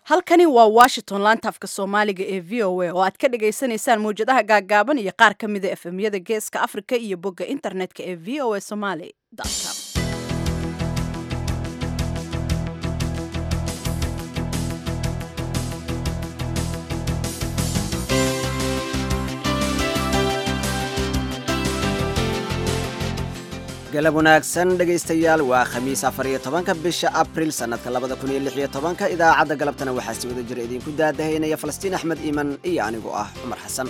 halkani waa washington laanta afka soomaaliga ee v o a oo aad ka dhagaysanaysaan mawjadaha gaaggaaban iyo qaar ka mida efemyada geeska afrika iyo bogga internetka ee v o a somaly com galab wanaagsan dhegaystayaal waa khamiis afar iyo tobanka bisha abril sannadka labada kun iyo lix iyo tobanka idaacadda galabtana waxaa si wada jira idinku daadahaynaya falastiin axmed iiman iyo anigu ah cumar xasan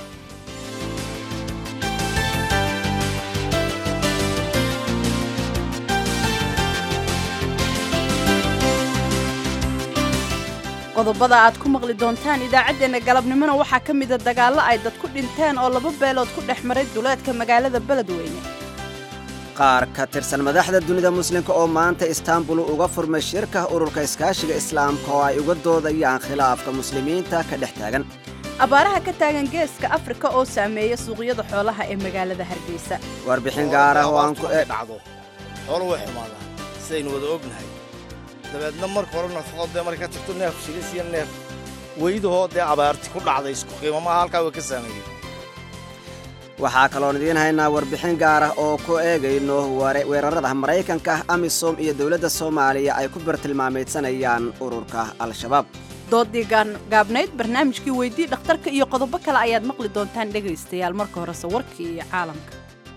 qodobada aad ku maqli doontaan idaacaddeenna galabnimona waxaa ka mida dagaallo ay dad ku dhinteen oo laba beelood ku dhex maray duleedka magaalada beledweyne qaar ka tirsan madaxda dunida muslimka oo maanta istaanbul uga furmay shirka ururka iskaashiga islaamka oo ay uga doodayaan khilaafka muslimiinta ka dhex taagan abaaraha ka taagan geeska afrika oo saameeya suuqyada xoolaha ee magaalada hargeysa warbixin gaar ah oo aan ku dhacdo xoolo way xumaadaan sidaynu wada ognahay dabeedna marka hore nafaqo dee marka ka tagto neef shilis iyo neef weydahoo dee abaarti ku dhacday isku qiimamaha halkaa way ka saameeyey waxaa kaloon idiin haynaa warbixin gaar ah oo ku eegayno weerarada maraykanka amisom iyo dowladda soomaaliya ay ku bartilmaameydsanayaan ururka al-shabaab doodii gaabnayd barnaamijkii weydii dhakhtarka iyo qodobo kale ayaad maqli doontaan dhegaystayaal marka horese warkii iyo caalamka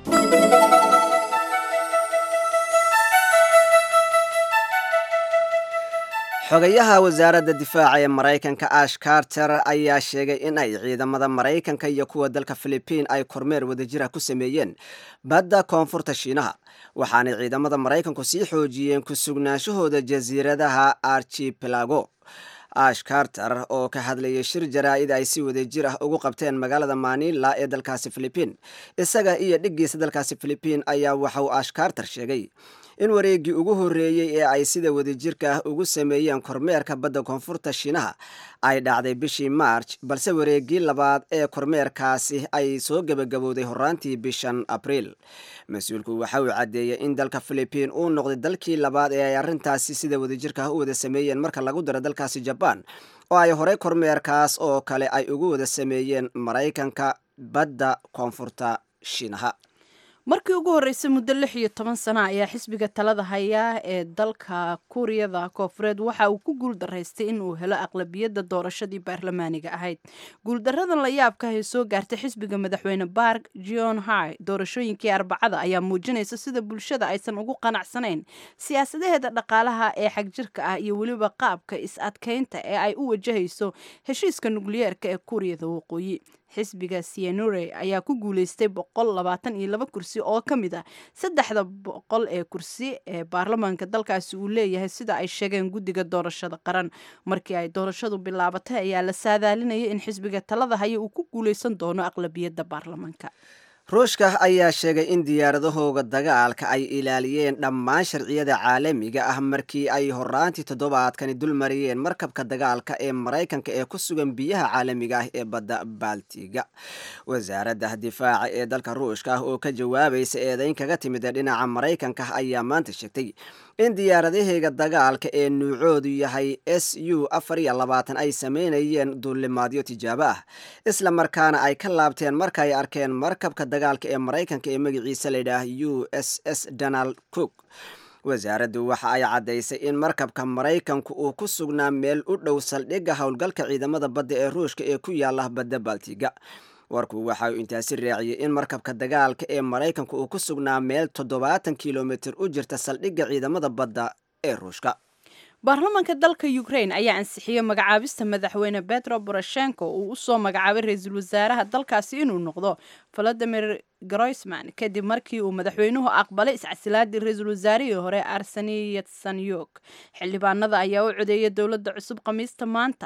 xogayaha wasaaradda difaaca ee maraykanka ash carter ayaa sheegay in ay ciidamada maraykanka iyo kuwa dalka filibiin ay kormeer wadajira ku sameeyeen badda koonfurta shiinaha waxaanay ciidamada maraykanku sii xoojiyeen ku sugnaanshahooda jasiiradaha archipelago ash carter oo ka hadlayay shir jaraa'id ay si wadajir ah ugu qabteen magaalada manila ee dalkaasi filibiin isaga iyo dhiggiisa dalkaasi filibiin ayaa waxauu ash carter sheegay in wareeggii ugu horreeyey ee ay sida wadajirka ah ugu sameeyeen kormeerka badda koonfurta shiinaha ay dhacday bishii march balse wareeggii labaad ee kormeerkaasi ay soo gebagabowday horaantii bishan abriil mas-uulku waxa uu caddeeyey in dalka filibiin uu noqday dalkii labaad ee ay arrintaasi sida wadajirka ah u wada sameeyeen marka lagu daro dalkaasi jabaan oo ay horey kormeerkaas oo kale ay ugu wada sameeyeen maraykanka badda koonfurta shiinaha markii ugu horreysay muddo lix iyo toban sana ayaa xisbiga talada hayaa ee dalka kuuriyada koofureed waxa uu ku guuldaraystay in uu helo aqlabiyadda doorashadii baarlamaaniga ahayd guuldaradan la yaabka ay soo gaartay xisbiga madaxweyne bark john hai doorashooyinkii arbacada ayaa muujinaysa sida bulshada aysan ugu qanacsanayn siyaasadaheeda dhaqaalaha ee xagjirka ah iyo weliba qaabka is-adkaynta ee ay u wajahayso heshiiska nukliyeerka ee kuuriyada waqooyi xisbiga sienure ayaa ku guuleystay boqol labaatan iyo laba kursi oo ka mid ah saddexda boqol ee kursi ee baarlamaanka dalkaasi uu leeyahay sida ay sheegeen guddiga doorashada qaran markii ay doorashadu bilaabatay ayaa la saadaalinayay in xisbiga talada haya uu ku guuleysan doono aqlabiyadda baarlamaanka ruushka ayaa sheegay in diyaaradahooga dagaalka ay ilaaliyeen dhammaan sharciyada caalamiga ah markii ay horaantii toddobaadkani dul mariyeen markabka dagaalka ee maraykanka ee ku sugan biyaha caalamiga ah ee badda baltiga wasaaradda difaaca ee dalka ruushka ah oo ka jawaabaysa eedayn kaga timid dhinaca maraykanka ayaa maanta sheegtay in diyaaradaheega dagaalka ee nuucoodu yahay s u afar iyo labaatan ay sameynayeen duulimaadyo tijaabo ah isla markaana ay ka laabteen marka ay arkeen markabka dagaalka ee maraykanka ee magaciisa layidhaah u s s donald cook wasaaraddu waxa ay caddaysay in markabka maraykanku uu ku sugnaa meel u dhow saldhigga howlgalka ciidamada badda ee ruushka ee ku yaala badda baltiga warku waxa uu intaasi raaciyey in markabka dagaalka ee maraykanku uu ku sugnaa meel toddobaatan kilomitir u jirta saldhigga ciidamada badda ee ruushka baarlamaanka dalka ukrain ayaa ansixiyey magacaabista madaxweyne betro boroshenko uu usoo magacaabay ra-iisul wasaaraha dalkaasi inuu noqdo valadimir groisman kadib markii uu madaxweynuhu aqbalay iscasilaadii ra-iisul wasaarihii hore arseni yatsanyok xildhibaanada ayaa u codeeyay dowladda cusub khamiista maanta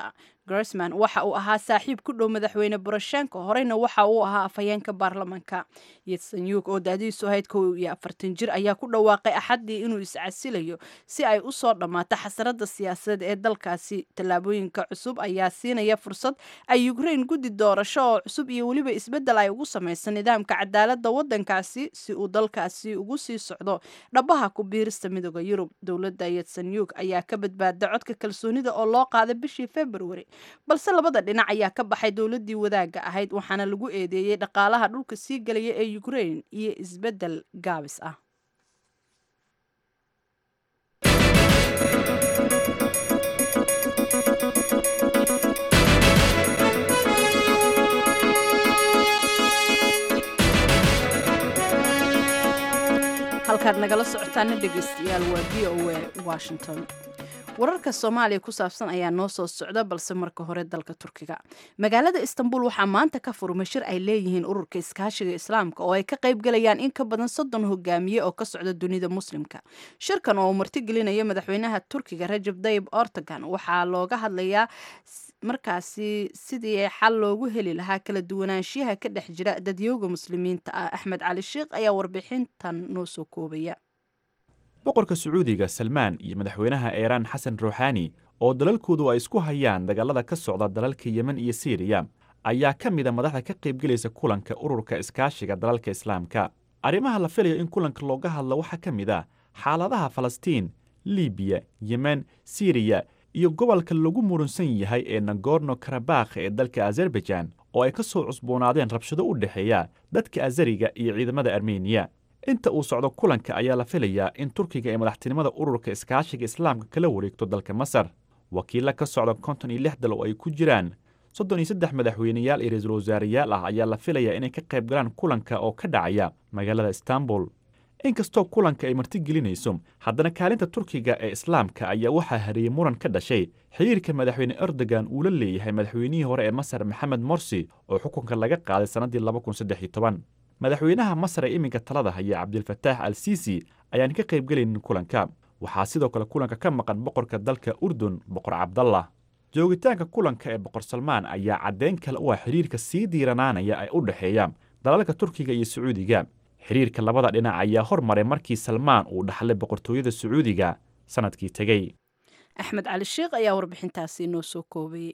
grosman waxa uu ahaa saaxiib ku dhow madaxweyne boroshenko horeyna waxa uu ahaa afhayeenka baarlamanka yetsanyuk oo daadiisu ahayd kow iyo afartan jir ayaa ku dhawaaqay axaddii inuu iscasilayo si ay u soo dhammaato xasarada siyaasadeed ee dalkaasi tallaabooyinka cusub ayaa siinaya fursad ay ukrain guddi doorasho oo cusub iyo weliba isbeddel ay ugu samaysa nidaamka cadaaladda waddankaasi si uu dalkaasi ugu sii socdo dhabaha ku biirista midooda yurub dowladda yetsanyuk ayaa ka badbaada codka kalsoonida oo loo qaaday bishii februari balse labada dhinac ayaa ka baxay dowladdii wadaagga ahayd waxaana lagu eedeeyey dhaqaalaha dhulka sii gelaya ee ukrain iyo isbeddel gaabis ah halkaad nagala socotaana dhegaystayaal waa v o a washington wararka soomaaliya ku saabsan ayaa noo soo socda balse marka hore dalka turkiga magaalada istanbul waxaa maanta ka furmay shir ay leeyihiin ururka iskaashiga islaamka oo ay ka qayb galayaan in ka badan soddon hogaamiye oo ka socda dunida muslimka shirkan oo uu martigelinayo madaxweynaha turkiga rajab dayib ortogan waxaa looga hadlayaa markaasi sidii xal loogu heli lahaa kala duwanaanshiyaha ka dhex jira dadyooga muslimiinta ah axmed cali sheikh ayaa warbixintan noo soo koobaya boqorka sacuudiga salmaan iyo madaxweynaha iiraan xasan ruuxaani oo dalalkoodu ay isku hayaan dagallada ka socda dalalka yemen iyo siiriya ayaa ka mida madaxda ka qaybgelaysa kulanka ururka iskaashiga dalalka islaamka arrimaha la filayo in kulanka looga hadlo waxaa ka mid ah xaaladaha falastiin libiya yemen siiriya iyo gobolka lagu murunsan yahay ee nagorno karabakh ee dalka azerbajan oo ay ka soo cusboonaadeen rabshado u dhexeeya dadka azariga iyo ciidamada armeniya inta uu socdo kulanka ayaa la filayaa in turkiga ee madaxtinimada ururka iskaashiga islaamka kala wareegto dalka masar wakiilla ka socda konton iyo lix dal oo ay ku jiraan soddon iyo saddex madaxweyneyaal iyo ra-iisul wasaareyaal ah ayaa la filayaa inay ka qayb galaan kulanka oo ka dhacaya magaalada istanbul inkastoo kulanka ay martigelinayso haddana kaalinta turkiga ee islaamka ayaa waxaa hariyey muran ka dhashay xiriirka madaxweyne erdogan uu la leeyahay madaxweynihii hore ee masar maxamed morsi oo xukunka laga qaaday sannaddii madaxweynaha masar ee iminka talada haya cabdilfataax al siisi ayaan ka qaybgelaynin kulanka waxaa sidoo kale kulanka ka maqan boqorka dalka urdun boqor cabdallah joogitaanka kulanka ee boqor salmaan ayaa caddeyn kale u ah xiriirka sii diiranaanaya ee u dhexeeya dalalka turkiga iyo sacuudiga xiriirka labada dhinac ayaa hormaray markii salmaan uu dhaxlay boqortooyada sacuudiga sannadkii tegey axmed cali sheikh ayaa warbixintaasi noo soo koobayey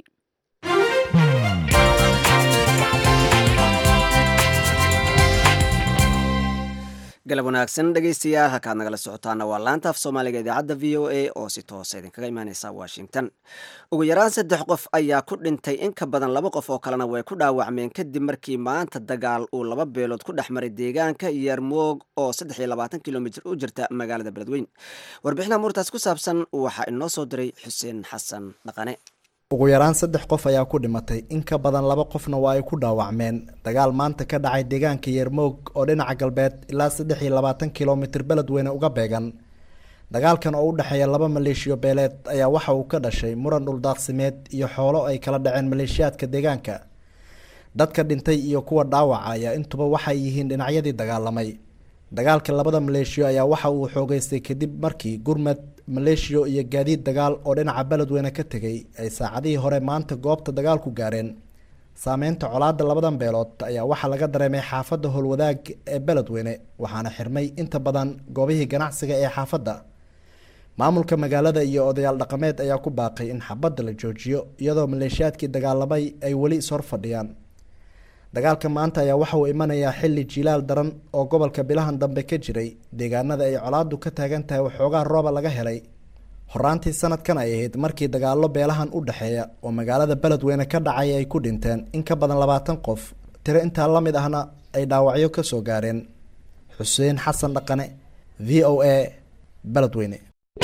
galab wanaagsan dhegaystayaal halkaad nagala socotaana waa laanta af soomaaliga idaacadda v o a oo si toosa idinkaga imaaneysa washington ugu yaraan saddex qof ayaa ku dhintay in ka badan laba qof oo kalena way ku dhaawacmeen kadib markii maanta dagaal uu laba beelood ku dhex maray deegaanka yarmoog oo saddex iyo labaatan kilomitr u jirta magaalada beledweyn warbixinaha muurtaas ku saabsan waxaa inoo soo diray xuseen xasan dhaqane ugu yaraan saddex qof ayaa ku dhimatay in ka badan laba qofna waa ay ku dhaawacmeen dagaal maanta ka dhacay deegaanka yermoog oo dhinaca galbeed ilaa saddex iyo labaatan kilomitir beledweyne uga beegan dagaalkan oo u dhexeeya laba maleeshiyo beeleed ayaa waxa uu ka dhashay muran dhuldaaqsimeed iyo xoolo ay kala dhaceen maleeshiyaadka deegaanka dadka dhintay iyo kuwa dhaawaca ayaa intuba waxay yihiin dhinacyadii dagaalamay dagaalka labada maleeshiyo ayaa waxa uu xoogeystay kadib markii gurmad maleeshiyo iyo gaadiid dagaal oo dhinaca beledweyne ka tegay ay saacadihii hore maanta goobta dagaalku gaareen saameynta colaada labadan beelood ayaa waxaa laga dareemay xaafadda howlwadaag ee beledweyne waxaana xirmay inta badan goobihii ganacsiga ee xaafadda maamulka magaalada iyo odayaal dhaqameed ayaa ku baaqay in xabadda la joojiyo iyadoo maleeshiyaadkii dagaalamay ay weli is hor fadhiyaan dagaalka maanta ayaa waxa uu imanayaa xilli jiilaal daran oo gobolka bilahan dambe ka jiray deegaanada ay colaadu ka taagan tahay waxoogaa rooba laga helay horaantii sanadkan ay ahayd markii dagaallo beelahan u dhexeeya oo magaalada beledweyne ka dhacay ay ku dhinteen in ka badan labaatan qof tiro intaa la mid ahna ay dhaawacyo ka soo gaareen xuseen xasan dhaqane v o a beledweyne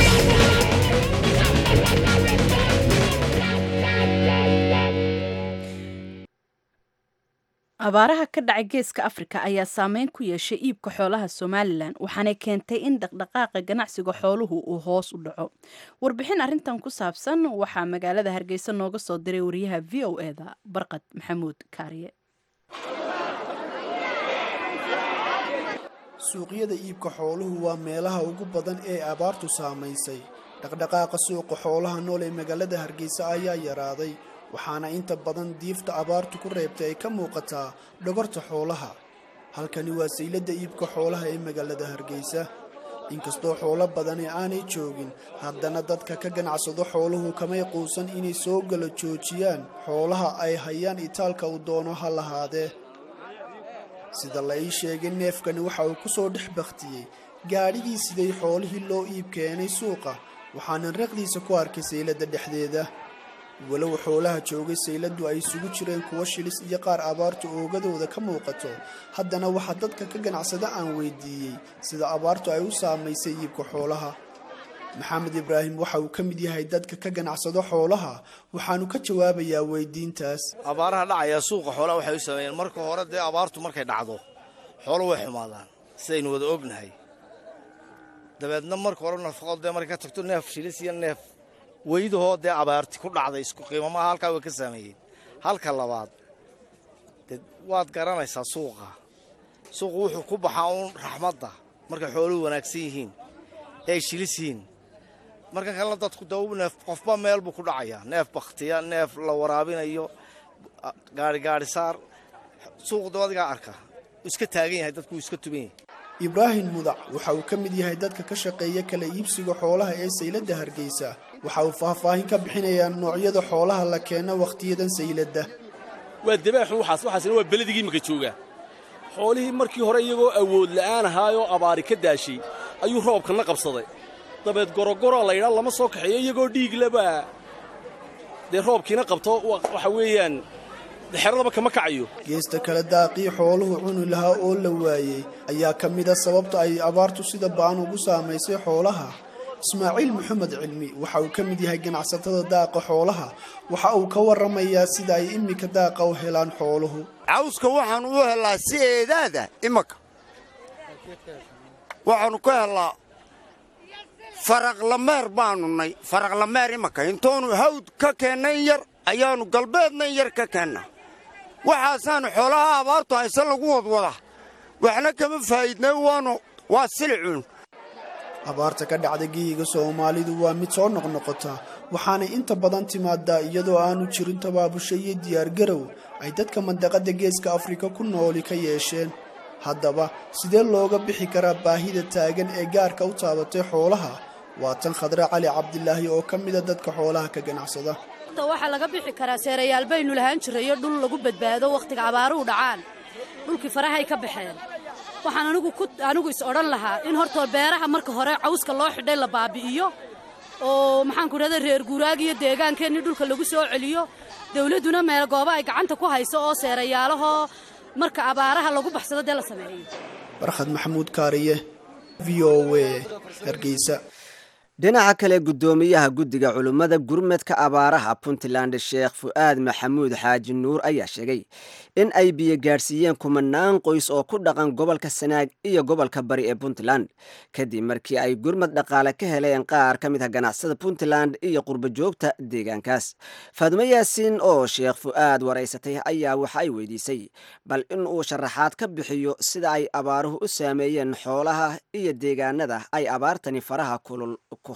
abaaraha ka dhacay geeska afrika ayaa saameyn ku yeeshay iibka xoolaha somalilan waxaanay keentay in dhaqdhaqaaqa ganacsiga xooluhu uu hoos u dhaco warbixin arintan ku saabsan waxaa magaalada hargeysa nooga soo diray wariyaha v o e da barqad maxamuud kaariye suuqyada iibka xooluhu waa meelaha ugu badan ee abaartu saamaysay dhaqdhaqaaqa suuqa xoolaha nool ee magaalada hargeysa ayaa yaraaday waxaana inta badan diifta abaartu ku reebtay ay ka muuqataa dhogorta xoolaha halkani waa sayladda iibka xoolaha ee magaalada hargeysa inkastoo xoolo badani aanay joogin haddana dadka ka ganacsado xooluhu kamay quusan inay soo gala joojiyaan xoolaha ay hayaan itaalka uu doono ha lahaadee sida la ii sheegay neefkani waxa uu ku soo dhex bakhtiyey gaadhigii siday xoolihii loo iib keenay suuqa waxaanan raqdiisa ku arkay sayladda dhexdeeda walow xoolaha joogay sayladdu ay isugu jireen kuwo shilis iyo qaar abaartu oogadooda ka muuqato haddana waxaa dadka ka ganacsada aan weydiiyey sida abaartu ay u saamaysay iibka xoolaha maxamed ibraahim waxa uu ka mid yahay dadka ka ganacsado xoolaha waxaanu ka jawaabayaa weydiintaas abaaraha dhacaya suuqa xoolaha waxay u sameeyeen marka hore dee abaartu markay dhacdo xoolo way xumaadaan sidaynu wada ognahay dabeedna marka hore nafaqo dee markay ka tagto neef shilis iyo neef weydahoo dee abaarti ku dhacday isku qiimamaha halkaa way ka saameeyeen halka labaad dee waad garanaysaa suuqa suuqu wuxuu ku baxaa uun raxmadda markay xooluhu wanaagsan yihiin ee ay shilis yihiin markan kalena dadku dee neef qofba meel buu ku dhacayaa neef bakhtiya neef la waraabinayo gaari gaari saar suuqu dee adigaa arka iska taagan yahay dadku iska tuban yahay ibraahim mudac waxa uu ka mid yahay dadka ka shaqeeya kala iibsiga xoolaha ee sayladda hargeysa waxa uu faahfaahin ka bixinayaa noocyada xoolaha la keeno wakhtiyadan sayladda waa dabaaxu waxaas waxaasina waa beledigi imika joogaa xoolihii markii hore iyagoo awood la'aan ahaayoo abaari ka daashay ayuu roobkana qabsaday dabeed gorogoro laydhaa lama soo kaxeeyo iyagoo dhiiglaba dee roobkiina qabto waxa weeyaan xeradaba kama kacayo geesta kale daaqii xooluhu cuni lahaa oo la waayey ayaa ka mida sababta ay abaartu sida ba'an ugu saamaysay xoolaha ismaaciil maxamed cilmi waxa uu ka mid yahay ganacsatada daaqa xoolaha waxa uu ka warramayaa sida ay iminka daaqa u helaan xooluhu cawska waxaan u helaa si eedaada imanka waxaannu ka helaa faraqlameer baannu nay faraqlameer imanka intoonu hawd ka keenna in yar ayaannu galbeedna in yar ka keennaa waxaasaannu xoolaha abaartu hayse lagu wadwada waxna kama faa'iidnay waanu waa silicun abaarta ka dhacda geyiga soomaalidu waa mid soo noqnoqota waxaanay inta badan timaadaa iyadoo aanu jirin tabaabusho iyo diyaargarow ay dadka mandaqadda geeska afrika ku nooli ka yeesheen haddaba sidee looga bixi karaa baahida taagan ee gaarka u taabatay xoolaha waa tan khadre cali cabdilaahi oo ka mida dadka xoolaha ka ganacsada waxaa laga bixi karaa seerayaal baynu lahaan jirayo dhul lagu badbaado wakhtiga abaaruhu dhacaan dhulkii farahay ka baxeen waxaan anigu ku anigu is odhan lahaa in hortoo beeraha marka hore cawska loo xidhay la baabi'iyo oo maxaanku idhahda reer guuraag iyo deegaankeenni dhulka lagu soo celiyo dawladduna meel gooba ay gacanta ku hayso oo seerayaalahoo marka abaaraha lagu baxsado dee la sameeyo barkhad maxamuud kaariye v o w hargeysa dhinaca kale guddoomiyaha guddiga culummada gurmadka abaaraha puntland sheekh fu'aad maxamuud xaaji nuur ayaa sheegay in ay biyo gaadhsiiyeen kumanaan qoys oo ku dhaqan gobolka sanaag iyo gobolka bari ee puntland kadib markii ay gurmad dhaqaale ka heleen qaar ka mid ah ganacsada puntland iyo qurbojoogta deegaankaas faadumo yaasiin oo sheekh fu'aad waraysatay ayaa waxa ay weydiisay bal in uu sharaxaad ka bixiyo sida ay abaaruhu u saameeyeen xoolaha iyo deegaanada ay abaartani faraha kulul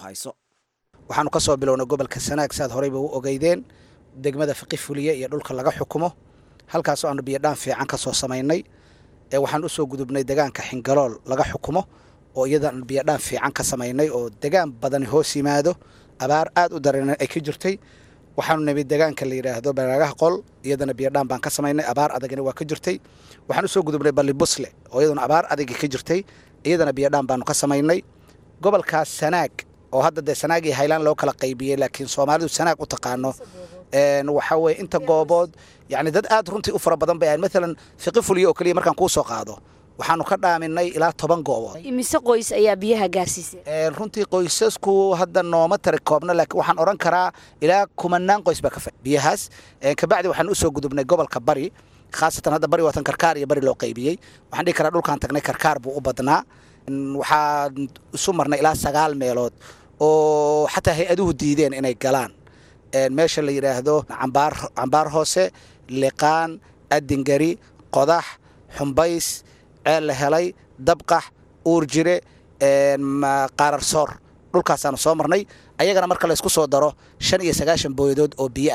waxaanu ka soo bilownay gobolka sanaag saad horeyba u ogeydeen degmada faqi fuliye iyo dhulka laga xukumo halkaasoo aanu biyodhaan fiican ka soo samaynay waxaan usoo gudubnay degaanka xingalool laga xukumo oo iyadan biyodhaan fiican ka samaynay oo degaan badani hoos yimaado abaar aad u dareena ay ka jirtay waxaanu nimid degaanka la yidhaahdo baraagaha qol iyadana biyodhaan baan ka samaynay abaar adagina waa ka jirtay waxaan usoo gudubnay balli busle oo iyaduna abaar adagi ka jirtay iyadana biyodhaan baanu ka samaynay gobolkaas sanaag oo hadda dee sanaag iyo haylaan loo kala qaybiyey laakiin soomaalidu sanaag u taqaano waxaa weye inta goobood yani dad aad runtii u fara badan bay ahayn maalan fiqi fuliyo oo keliya markaan kuu soo qaado waxaanu ka dhaaminay ilaa toban goobood imise qoys ayaa biyaha gaarsiisay runtii qoysasku hadda nooma tari koobna laakiin waxaan odhan karaa ilaa kumanaan qoys baa ka fa biyahaas kabacdi waxaan usoo gudubnay gobolka bari khaasatan hadda bari waatan karkaar iyo bari loo qaybiyey waxaan dhihi karaa dhulkaan tagnay karkaar buu u badnaa waxaan isu marnay ilaa sagaal meelood oo xataa hay-aduhu diideen inay galaan meesha la yidhaahdo cambaar hoose liqaan adingari qodax xumbays ceel la helay dabqax uurjire qaararsoor dhulkaasaanu soo marnay ayagana marka laysku soo daro shan iyo sagaashan booyadood oo biyo ah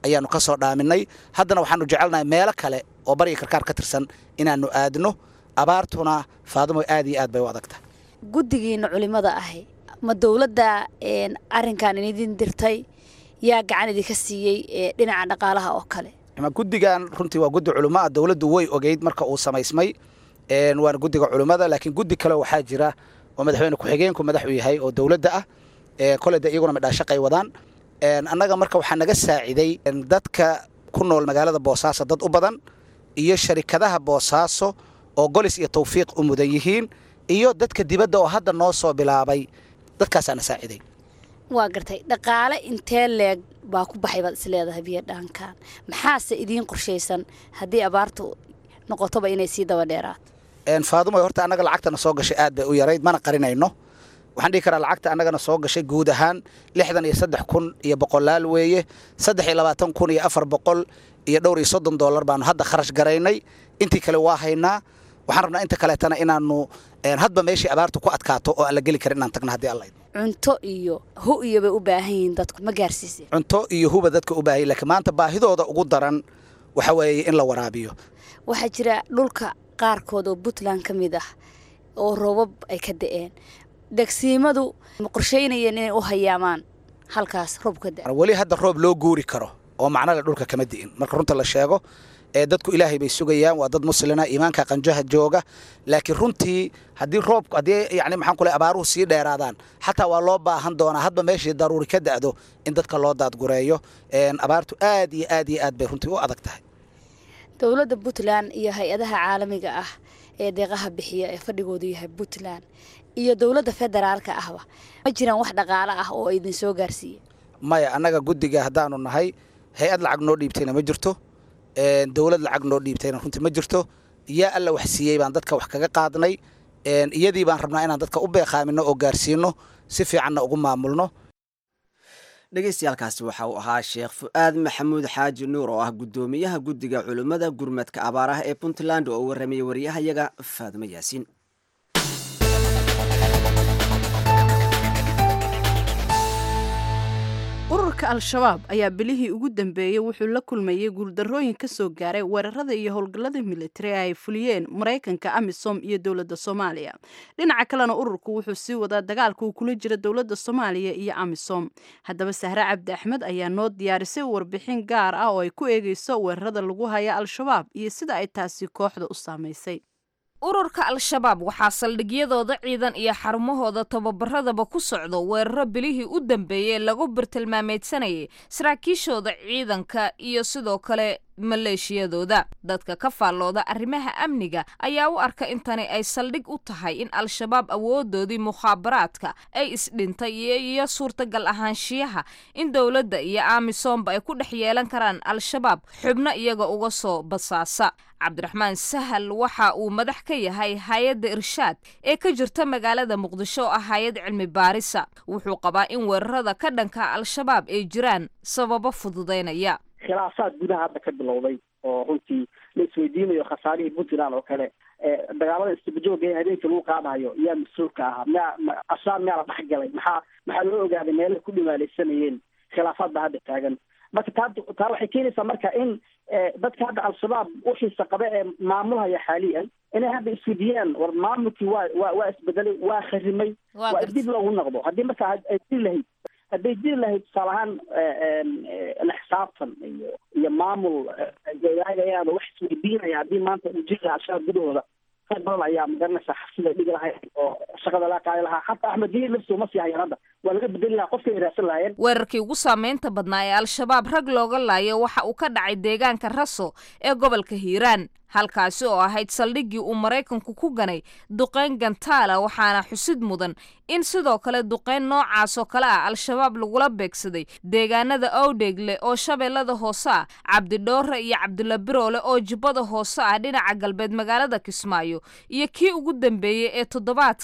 ayaanu ka soo dhaaminay haddana waxaanu jecelnahay meelo kale oo bariga karkaar ka tirsan inaanu aadno abaartuna faadimo aad iyo aad bay u adagta guddigiina culimada ahi ma dowladda arrinkan idin dirtay yaa gacan idinka siiyey dhinaca dhaqaalaha oo kale guddigan runtii waa guddi culimo ah dowladdu way ogeyd marka uu samaysmay waana guddiga culimmada laakiin guddi kale waxaa jira oo madaxweyne ku-xigeenku madax u yahay oo dowladda ah kole de iyaguna midhaashaqay wadaan annaga marka waxaa naga saaciday dadka ku nool magaalada boosaaso dad u badan iyo sharikadaha boosaaso oo golis iyo tawfiiq u mudan yihiin iyo dadka dibadda oo hadda noo soo bilaabay dadkaasaana saaciday waa gartay dhaqaale intee leeg baa ku baxay baad isleedahay biyo dhaankan maxaase idiin qorshaysan haddii abaartu noqotoba inay sii daba dheeraato faadumo horta annaga lacagtana soo gashay aad bay u yarayd mana qarinayno waxaan dhihi karaa lacagta annagana soo gashay guud ahaan lixdan iyo saddex kun iyo boqolaal weeye saddex iyo labaatan kun iyo afar boqol iyo dhowr iyo soddon dollar baanu hadda kharash garaynay intii kale waa haynaa waxaan rabnaa inta kaleetana inaanu hadba meeshii abaartu ku adkaato oo aan la geli karin inaan tagno haddii alla cunto iyo hu iyo bay u baahan yihiin dadku ma gaarsiiseen cunto iyo huba dadka u baahan laakiin maanta baahidooda ugu daran waxa weeye in la waraabiyo waxaa jira dhulka qaarkood oo puntland ka mid ah oo roobab ay ka da'een degsiimadu ma qorshaynayeen inay u hayaamaan halkaas roob ka da weli hadda roob loo guuri karo oo macnale dhulka kama di'in marka runta la sheego ee dadku ilaahay bay sugayaan waa dad muslina iimaanka qanjaha jooga laakiin runtii haddii roobku haddii yani maxaan ku leh abaaruhu sii dheeraadaan xataa waa loo baahan doonaa hadba meeshii daruuri ka da'do in dadka loo daadgureeyo abaartu aad iyo aad iyo aad bay runtii u adag tahay dowladda puntland iyo hay-adaha caalamiga ah ee deeqaha bixiya ee fadhigoodu yahay puntland iyo dowladda federaalka ahba ma jiraan wax dhaqaale ah oo idin soo gaarsiiye maya annaga guddiga haddaanu nahay hay-ad lacag noo dhiibtayna ma jirto dowlad lacag noo dhiibtayna runtii ma jirto yaa alla wax siiyey baan dadka wax kaga qaadnay iyadii baan rabnaa inaan dadka u beeqaamino oo gaarsiino si fiicanna ugu maamulno dhegeystayaaalkaasi waxa uu ahaa sheekh fu-aad maxamuud xaaji nuur oo ah guddoomiyaha guddiga culimmada gurmadka abaaraha ee puntland oo u warramayay wariyahayaga faadimo yaasiin ururka al-shabaab ayaa bilihii ugu dambeeyey wuxuu la kulmayey guuldarrooyin ka soo gaaray weerarada iyo howlgallada militari ee ay fuliyeen maraykanka amisom iyo dowladda soomaaliya dhinaca kalena ururku wuxuu sii wadaa dagaalka uu kula jira dowladda soomaaliya iyo amisom haddaba sahre cabdi axmed ayaa noo diyaarisay warbixin gaar ah oo ay ku eegeyso weerarada lagu haya al-shabaab iyo sida ay taasi kooxda u saamaysay ururka al-shabaab waxaa saldhigyadooda ciidan iyo xarumahooda tababaradaba ku socdo weeraro bilihii u dambeeyey lagu birtilmaameedsanayay saraakiishooda ciidanka iyo sidoo kale maleeshiyadooda dadka ka faallooda arrimaha amniga ayaa u arka intani ay saldhig u tahay in al-shabaab awoodoodii mukhaabaraadka ay isdhintay iyo suurtagal ahaanshiyaha in dowladda iyo amisoomba ay ku dhex yeelan karaan al-shabaab xubno iyaga uga soo basaasa cabdiraxmaan sahal waxa uu madax ka yahay hay-adda irshaad ee ka jirta magaalada muqdisho oo ah hay-ad cilmi baarisa wuxuu qabaa in weerarada ka dhanka al-shabaab ay jiraan sababo fududaynaya khilaafaad gudaha hadda ka bilowday oo runtii la isweydiinayo khasaarihii puntland oo kale dagaalada istibajooga ee habeenkii lagu qaadayo yaa mas-uulka ahaa miyaa ashaab miyaa la dhexgalay maxaa maxaa loo ogaaday meelaha ku dhimaalaysanayeen khilaafaad baa hadda taagan marka taa taa waxay keenaysaa marka in dadka hadda al-shabaab uxiisa qaba ee maamulhaya xaaliyan inay hadda iswediyaan war maamulkii waa waa waa isbedelay waa kharimay waa dib loogu noqdo haddii marka ay diri lahayd hadday jiri lahayd tusaale ahaan la xisaabtan iyo iyo maamul wadaagayaan oo wax isweydiinaya haddii maanta uu jiri lahaa al-shabaab gudahooda qayb badan ayaa magaranaysaa xabsida dhigi lahayd oo shaqada laa qaadi lahaa xataa axmed diin lafsoo ma sii hayaan hadda waa laga bedeli lahaa qofkay raadsan lahaayeen weerarkii ugu saameynta badnaa ee al-shabaab rag looga laayo waxa uu ka dhacay deegaanka raso ee gobolka hiiraan halkaasi oo ahayd saldhiggii uu maraykanku ku ganay duqayn gantaala waxaana xusid mudan in sidoo kale duqayn noocaas oo kale ah al-shabaab lagula beegsaday deegaanada owdheegle oo shabeellada hoose ah cabdidhoore iyo cabdula biroole oo jubbada hoose ah dhinaca galbeed magaalada kismaayo iyo kii ugu dambeeyey ee toddobaadkan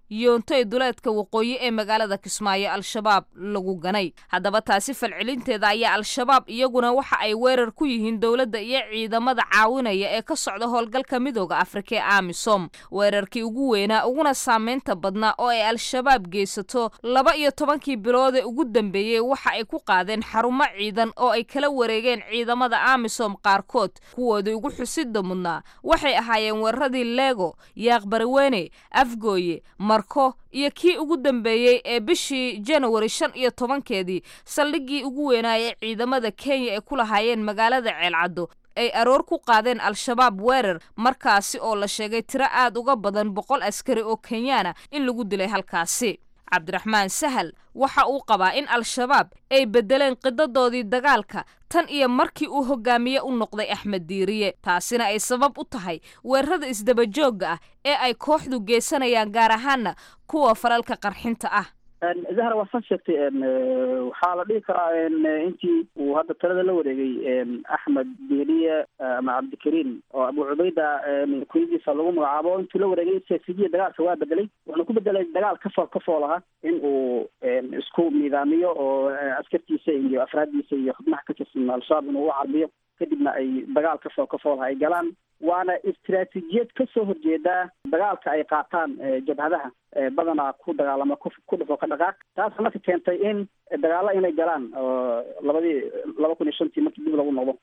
yoontay duleedka waqooyi ee magaalada kismaayo al-shabaab lagu ganay haddaba taasi falcelinteeda ayaa al-shabaab iyaguna waxa ay weerar ku yihiin dowladda iyo ciidamada caawinaya ee ka socda howlgalka midooda afrika ee amisom weerarkii ugu weynaa uguna saameynta badnaa oo ay al-shabaab geysato laba iyo tobankii bilood ee ugu dambeeyey waxa ay ku qaadeen xarumo ciidan oo ay kala wareegeen ciidamada amisom qaarkood kuwoodii ugu xusida mudnaa waxay ahaayeen weeraradii lego yaaqbariwene afgooye marko iyo kii ugu dambeeyey ee bishii janawari shan iyo tobankeedii saldhiggii ugu weynaa ee ciidamada kenya ay ku lahaayeen magaalada ceelcaddo ay aroor ku qaadeen al-shabaab weerar markaasi oo la sheegay tiro aad uga badan boqol askari oo kenyaana in lagu dilay halkaasi cabdiraxmaan sahal waxa uu qabaa in al-shabaab ay beddeleen qidadoodii dagaalka tan iyo markii uu hogaamiye u noqday axmed diiriye taasina ay sabab u tahay weerarada isdabajoogga ah ee ay kooxdu geysanayaan gaar ahaana kuwa falalka qarxinta ah zahra waa san sheegtay waxaa la dhihi karaa intii uu hadda talada la wareegay axmed diiriye ama cabdikariim oo abu cubayda kuyadiisa lagu magacaabo intuu la wareegay siyasiyiya dagaalka waa bedelay wuxuuna ku bedelay dagaal kafool kafool aha in uu isku nidaamiyo oo askartiisa iyo afraaddiisa iyo xubnaha ka tirsan al-shabaab inuu u carbiyo kadibna ay dagaal kafool kafoolha ay galaan waana istiraatiijiyad ka soo horjeedaa dagaalka ay qaataan jabhadaha badanaa ku dagaalama ku dhufo ka dhaqaaq taas marka keentay in dagaalo inay galaan oo labadii laba kun iyo shantii markii dib lagu noqdo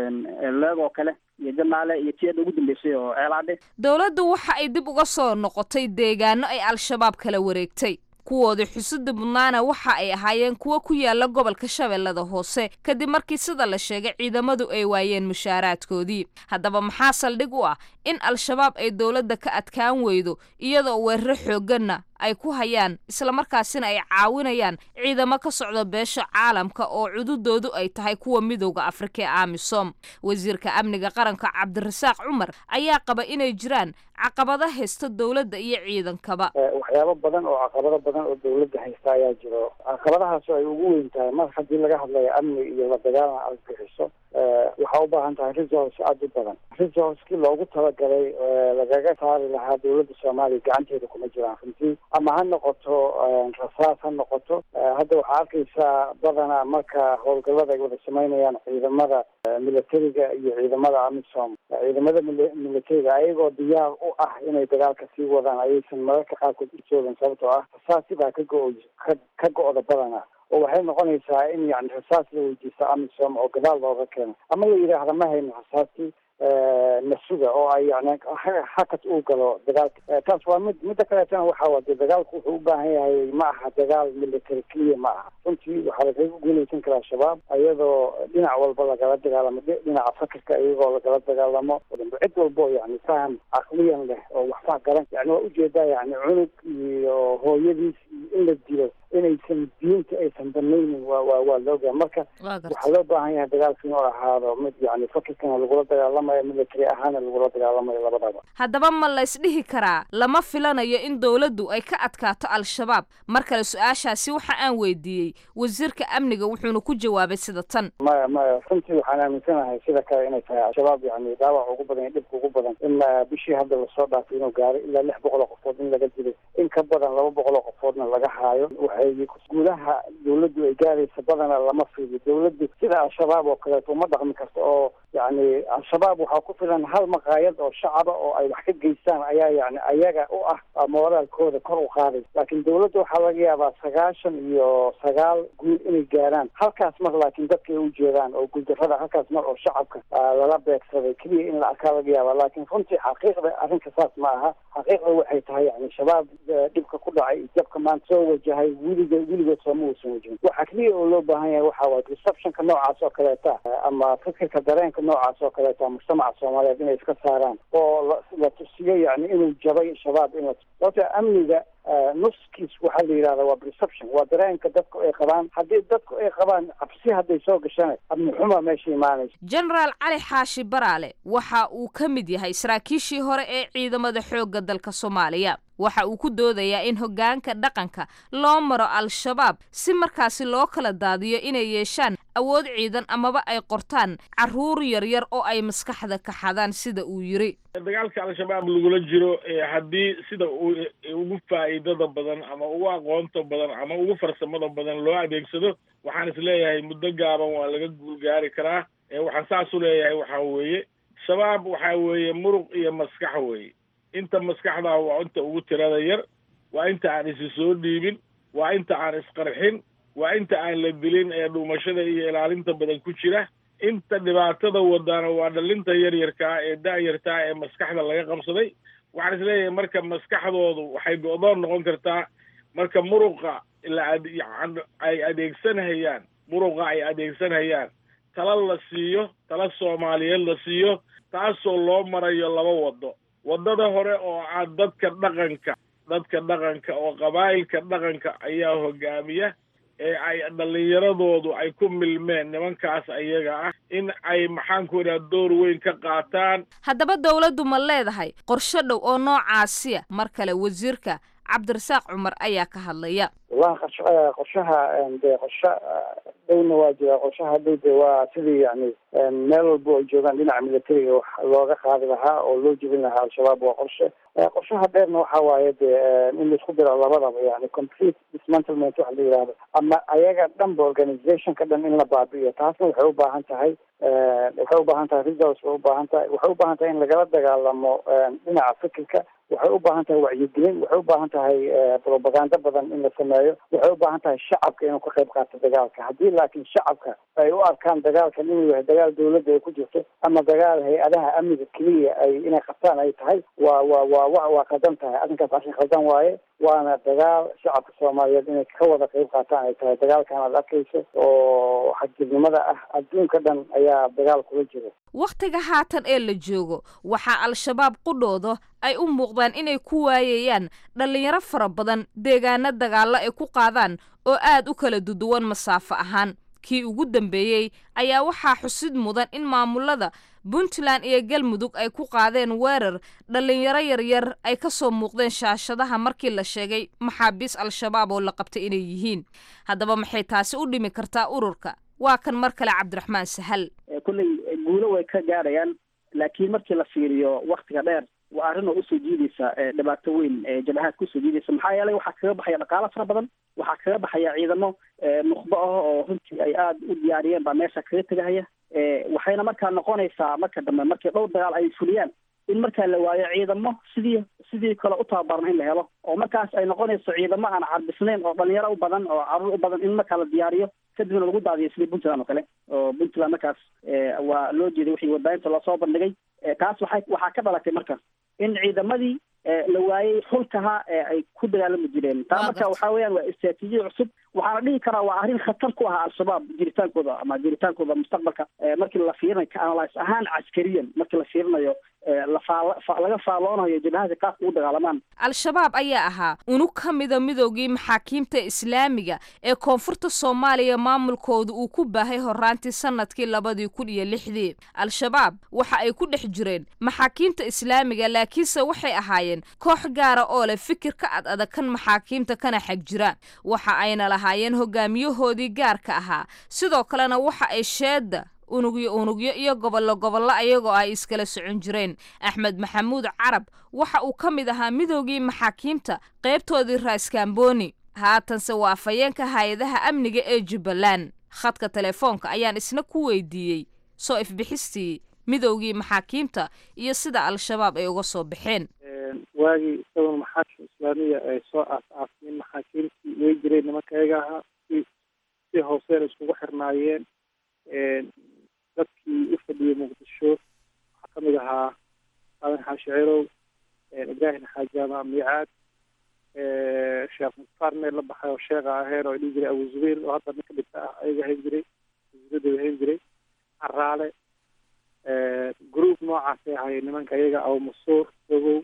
leegoo kale iyo janaale iyo tiyada ugu dambeysay oo ceelaadhe dowladdu waxa ay dib uga soo noqotay deegaano ay al-shabaab kala wareegtay kuwoodii xusida mudnaana waxa ay ahaayeen kuwo ku yaala gobolka shabeellada hoose kadib markii sida la sheegay ciidamadu ay waayeen mushaaraadkoodii haddaba maxaa saldhig u ah in al-shabaab ay dowladda ka adkaan weydo iyadoo weeraro xoogganna ay ku hayaan islamarkaasina ay caawinayaan ciidamo ka socda beesha caalamka oo cududoodu ay tahay kuwa midowda afrika ee amisom wasiirka amniga qaranka cabdirasaaq cumar ayaa qaba inay jiraan caqabado haysta dowladda iyo ciidankaba waxyaabo badan oo caqabado badan oo dowladda haysta ayaa jiro caqabadahaas oo ay ugu weyn tahay mar haddii laga hadlayo amni iyo la dagaalan argagixiso waxaa u baahan tahay resource aada u badan resourcekii loogu talagalay lagaga saari lahaa dowladda soomaaliya gacanteeda kuma jiraan runtii ama ha noqoto rasaas ha noqoto hadda waxaa arkaysaa badanaa marka howlgallada ay wada samaynayaan ciidamada militariga iyo ciidamada amisom ciidamada militariga ayagoo diyaar u ah inay dagaalka sii wadaan ayaysan mararka qaarkood ujoogin sababtoo ah rasaasi baa ka go- ka ka go-da badanaa oo waxay noqonaysaa in yani rasaas la weydiisto amisom oo gadaal looga keeno ama la yidhaahda ma hayno rasaastii nasuga oo ay yani hakad uu galo dagaalka taas waa mid midda kaleetana waxa waa de dagaalku wuxuu u baahan yahay ma aha dagaal military clear ma aha runtii waxaa lagaga guuleysan karaa shabaab iyadoo dhinac walba lagala dagaalamo dhinaca fakirka iyagoo lagala dagaalamo cid walbo yani faham caqliyan leh oo waxba garan yani waa ujeedaa yani cunug iyo hooyadiis iyo in la dilo inaysan diinta aysan banaynin waa waa waa loogaa marka waxaa loo baahan yahay dagaalka inuu ahaado mid yani fakirkana lagula dagaalamayo military ahaana lagula dagaalamayo labadaba haddaba ma laysdhihi karaa lama filanayo in dowladdu ay ka adkaato al-shabaab mar kale su-aashaasi waxa aan weydiiyey wasiirka amniga wuxuuna ku jawaabay sida tan maya maya runtii waxaan aaminsanahay sida kale inay tahay al-shabaab yani dhaawac ugu badan iyo dhibka ugu badan in bishii hadda lasoo dhaafay inuu gaaro ilaa lix boqol oo qofood in laga dilay in ka badan laba boqol oo qofoodna laga haayo waxay gudaha dowladdu ay gaaraysa badana lama fiiyo dowladdu sida al-shabaab oo kaleeto uma dhaqmi karto oo yani al-shabaab waxaa ku filan hal maqaayad oo shacaba oo ay wax ka geystaan ayaa yani ayaga u ah moraalkooda kor u qaaday laakiin dowladda waxaa laga yaabaa sagaashan iyo sagaal guul inay gaaraan halkaas mar laakiin dadka ay u jeedaan oo guuldarrada halkaas mar oo shacabka lala beegsaday keliya in la arkaa laga yaabaa laakiin runtii xaqiiqda arrinka saas ma aha xaqiiqda waxay tahay yani shabaab dhibka ku dhacay iyo jabka maanta soo wajahay weliga weligood sooma uusan wajhin waxa keliya oo loo baahan yahay waxa waay receptionka noocaas oo kaleeta ama fikirka dareenka noocaas oo kaleeta mujtamaca soomaaliyeed inay iska saaraan oo la tusiyo yani inuu jabay shabaab in la sababta amniga nuskiis waxaa la yidhahda waa perception waa dareenka dadku ay qabaan haddii dadku ay qabaan cabsi hadday soo gashana amnixuma meesha imaanaysa genaraal cali xaashi baraale waxa uu ka mid yahay saraakiishii hore ee ciidamada xoogga dalka soomaaliya waxa uu ku doodayaa in hoggaanka dhaqanka loo maro al-shabaab si markaasi loo kala daadiyo inay yeeshaan awood ciidan amaba ay qortaan carruur yaryar oo ay maskaxda ka xadaan sida uu yidhi dagaalka al-shabaab lagula jiro haddii sida uu ugu faa'iidada badan ama ugu aqoonta badan ama ugu farsamada badan loo adeegsado waxaan is leeyahay muddo gaaban waa laga guulgaari karaa waxaan saas u leeyahay waxaa weeye shabaab waxaa weeye muruq iyo maskax weeye inta maskaxdaa waa inta ugu tirada yar waa inta aan isi soo dhiibin waa inta aan isqarxin waa inta aan la dilin ee dhuumashada iyo ilaalinta badan ku jira inta dhibaatada wadaana waa dhalinta yaryarkaa ee da-yartaa ee maskaxda laga qabsaday waxaan is leeyahay marka maskaxdoodu waxay go-doon noqon kartaa marka muruqa ay adeegsanhayaan muruqa ay adeegsanhayaan tala la siiyo tala soomaaliyeed la siiyo taasoo loo marayo laba waddo waddada hore oo ah dadka dhaqanka dadka dhaqanka oo qabaa'ilka dhaqanka ayaa hogaamiya ee ay dhallinyaradoodu ay ku milmeen nimankaas ayaga ah in ay maxaan ku idhaha door weyn ka qaataan haddaba dowladdu ma leedahay qorsho dhow oo noocaasiya mar kale wasiirka cabdirasaaq cumar ayaa ka hadlaya wallahi qorsho qorshaha dee qorsho dhowna waa jira qorshaha dhow de waa sidii yani meel walba ay joogaan dhinaca militariga wax looga qaadi lahaa oo loo jebin lahaa al-shabaab waa qorshe qorshaha dheerna waxa waaye de in laisku diro labadaba yani complete dismantlement waxa la yidhahdo ama ayaga dhanba organizationka dhan in la baabi'iyo taasna waxay u baahan tahay waxay u baahan tahay results way u baahan tahay waxay u baahan tahay in lagala dagaalamo dhinaca fikirka waxay u baahan tahay wacyigelin waxay u baahan tahay propaganda badan in la sameeyo waxay u baahan tahay shacabka inuu ka qayb qaato dagaalka haddii laakiin shacabka ay u arkaan dagaalkan inuu yahay dagaal dawladda ay ku jirto ama dagaal hay-adaha amniga keliya ay inay qabtaan ay tahay waa waa waa wa waa khaldan tahay arrinkaas arrin khaldan waaye waana dagaal shacabka soomaaliyeed inay ka wada qayb qaataan ay tahay dagaalkan aad arkayso oo xagjirnimada ah adduunka dhan ayaa dagaal kula jira wakhtiga haatan ee la joogo waxaa al-shabaab qudhooda ay u muuqdaan inay ku waayayaan dhallinyaro fara badan deegaano dagaallo ay ku qaadaan oo aad u kala duduwan masaafo ahaan kii ugu dambeeyey ayaa waxaa xusid mudan in maamulada puntland iyo galmudug ay ku qaadeen weerar dhallinyaro yaryar ay ka soo muuqdeen shaashadaha markii la sheegay maxaabiis al-shabaab oo la qabtay inay yihiin haddaba maxay taasi u dhimi kartaa ururka waa kan mar kale cabdiraxmaan sahal kolley guulo way ka gaadhayaan laakiin markii la fiiriyo waktiga dheer waa arrin oo usoo jiidaysa dhibaato weyn jabahaad kusoo jiidaysa maxaa yeelay waxaa kaga baxaya dhaqaalo fara badan waxaa kaga baxaya ciidamo nukhbo ah oo runtii ay aada u diyaariyeen baa meesha kaga tegahaya waxayna markaa noqonaysaa marka dambe markii dhowr dagaal ay fuliyaan in markaa la waayo ciidamo sidii sidii kale u tababarna in la helo oo markaas ay noqonayso ciidamo aan carbisnayn oo dhalinyaro u badan oo caruur u badan in markaa la diyaariyo kadibna lagu daadiyo sidii puntland oo kale oo puntland markaas waa loo jeeday wixii warbaahinta loosoo bandhigay taas waxay waxaa ka dhalatay marka in ciidamadii la waayey xulkaha ee ay ku dagaalami jireen taa marka waxa weeyaan waa istraatiijiya cusub waxaana dhihi karaa waa arrin khatar ku aha al-shabaab jiritaankooda ama jiritaankooda mustaqbalka markii la fiirinayo ka analyse ahaan caskariyan markii la fiirinayo laga faaloonayo jabahada kaas ugu dagaalamaan al-shabaab ayaa ahaa unug ka mida midoogii maxaakiimta islaamiga ee koonfurta soomaaliya maamulkooda uu ku baahay horaantii sanadkii labadii kun iyo lixdii al-shabaab waxa ay ku dhex jireen maxaakiimta islaamiga laakiinse waxay ahaayeen koox gaara oo leh fikir ka ad adag kan maxaakiimta kana xag jira waxa ayna lahaayeen hogaamiyahoodii gaarka ahaa sidoo kalena waxa ay sheeda unugyo unugyo iyo gobollo gobollo ayagoo ay iskala socon jireen axmed maxamuud carab waxa uu ka mid ahaa midoogii maxaakiimta qaybtoodii raaskaamboni haatanse waa afhayeenka hay-adaha amniga ee jubbaland khadka telefoonka ayaan isna ku weydiiyey soo ifbixistii midoogii maxaakiimta iyo sida al-shabaab ay uga soo baxeen waagii isagoon maxaakim islaamiya ay soo aas-aasmeen maxaakiimtii way jireen nimanka ayaga ahaa si si hooseen iskugu xirnaayeen dadkii u fadhiyey muqdisho waxaa ka mid ahaa aadan xaashi cirow ibraahim xaajaama miicaad sheekh mukhtaar meel la baxay oo sheekha aheen oo ay dhihi jiray abu zubayr oo hadda ninka dhibta ah ayaga hayn jiray wasiiradooda hayn jiray caraale group noocaasay ahaayeen nimanka iyaga abu masuur dogow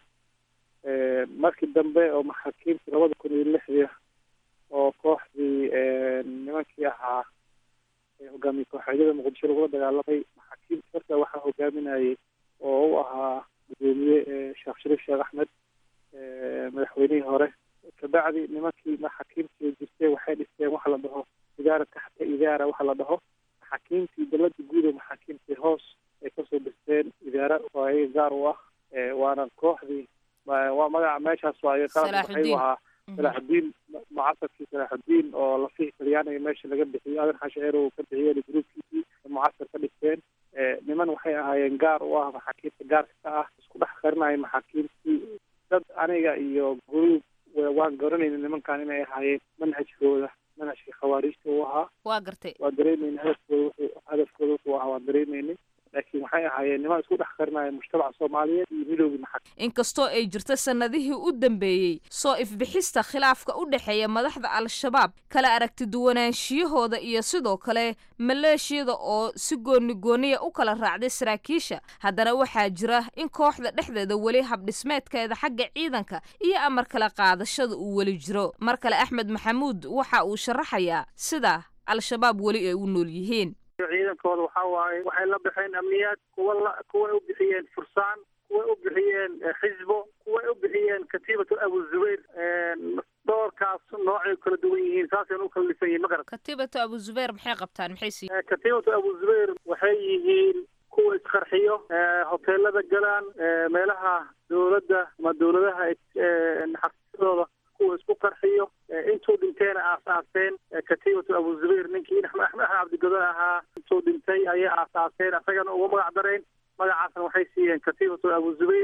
markii dambe oo maxaakiimtii labada kun iyo lixdii oo kooxdii nimankii ahaa hogaamiye kooxeedyada muqdisho lagula dagaalamay maxaakiimta marka waxaa hogaaminayay oo u ahaa gudoomiye sheekh shariif sheekh axmed madaxweynihii hore kabacdi nimankii maxaakiimtii jirtay waxay dhisteen waxa la dhaho idaara taxta idaara waxa la dhaho maxaakiimtii dowladda guud ee maxaakiimtii hoos ay kasoo dhisteen idaara oo ayaga gaar u ah waana kooxdii waa magaca meeshaas waaye qalab waxay u ahaa salaaxudiin mucasarkii salaaxudiin oo lafihii talyaaniga meesha laga bixiyey adan xasheer uu ka bixiyeen gruubkiisii mucasar ka dhigteen niman waxay ahaayeen gaar u ah maxaakiimta gaarka ka ah isku dhex qarinaya maxaakiimtii dad aniga iyo gruub waan garanayna nimankan inay ahaayeen manhajkooda manhajka khawaarijta uu ahaa waa gartay waa dareemayna hadafkooda wuxuu hadafkooda wuxuu ahaa waan dareemaynay laakiin waxay ahaayeen niman isku dhex qarinaya mujtamaca soomaaliyeed iyo midowgii maxaa inkastoo ay jirto sannadihii u dambeeyey soo ifbixista khilaafka u dhexeeya madaxda al-shabaab kala aragti duwanaanshiyahooda iyo sidoo kale maleeshiyada oo si gooni gooniya u kala raacday saraakiisha haddana waxaa jira in kooxda dhexdeeda weli habdhismeedkeeda xagga ciidanka iyo amar kala qaadashada uu weli jiro mar kale axmed maxamuud waxa uu sharaxayaa sida al-shabaab weli ay u nool yihiin ciidankooda waxaa waaye waxay la baxeen amniyaad kuwa la kuway u bixiyeen fursaan kuway u bixiyeen xisbo kuway u bixiyeen katiibatu abu zubayr doorkaas noocay kala duwan yihiin saasayna u kala dhisan yihiin ma garat katiibatu abu zubayr maxay qabtaan maxay sii katiibatu abu zubayr waxay yihiin kuwa isqarxiyo hoteelada galaan meelaha dowladda ama dowladaha xafiisyadooda kuwa isku qarxiyo intuu dhinteena aasaaseen katiibatu abu zubayr ninkii axmed axmed cabdigodan ahaa intuu dhintay ayay aasaaseen asagana uga magac dareen magacaasna waxay siiyeen katiibatu abu zubayr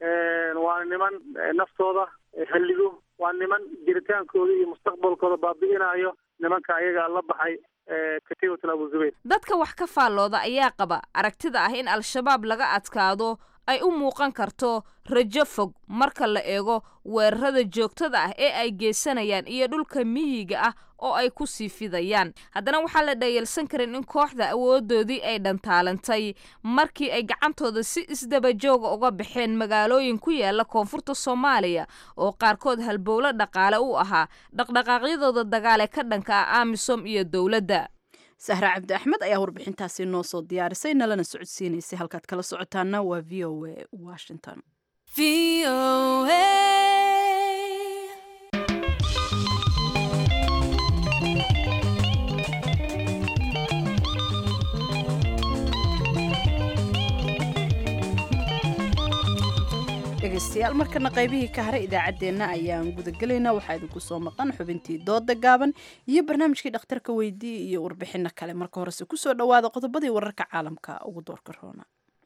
waa niman naftooda halligo waa niman jiritaankooda iyo mustaqbalkooda baabi'inayo nimanka ayaga la baxay katiibatu abu zubayr dadka wax ka faallooda ayaa qaba aragtida ah in al-shabaab laga adkaado ay u muuqan karto rajo fog marka la eego weerarada joogtada ah ee ay geysanayaan iyo dhulka miyiga ah oo ay ku sii fidayaan haddana waxaa la dhayalsan karin in kooxda awoodoodii ay dhantaalantay markii ay gacantooda si isdabajooga uga baxeen magaalooyin ku yaala koonfurta soomaaliya oo qaarkood halbowlo dhaqaale u ahaa dhaqdhaqaaqyadooda dagaale ka dhanka ah amisom iyo dowladda sahra cabdi axmed ayaa warbixintaasi noo soo diyaarisay nalana socodsiinaysay halkaad kala socotaana waa v o a washington dhegeystayaal markana qaybihii ka haray idaacaddeenna ayaan gudagelaynaa waxaa idinku soo maqan xubintii dooda gaaban iyo barnaamijkii dhakhtarka weydii iyo warbixino kale marka horese kusoo dhowaada qodobadii wararka caalamka ugu doorka roona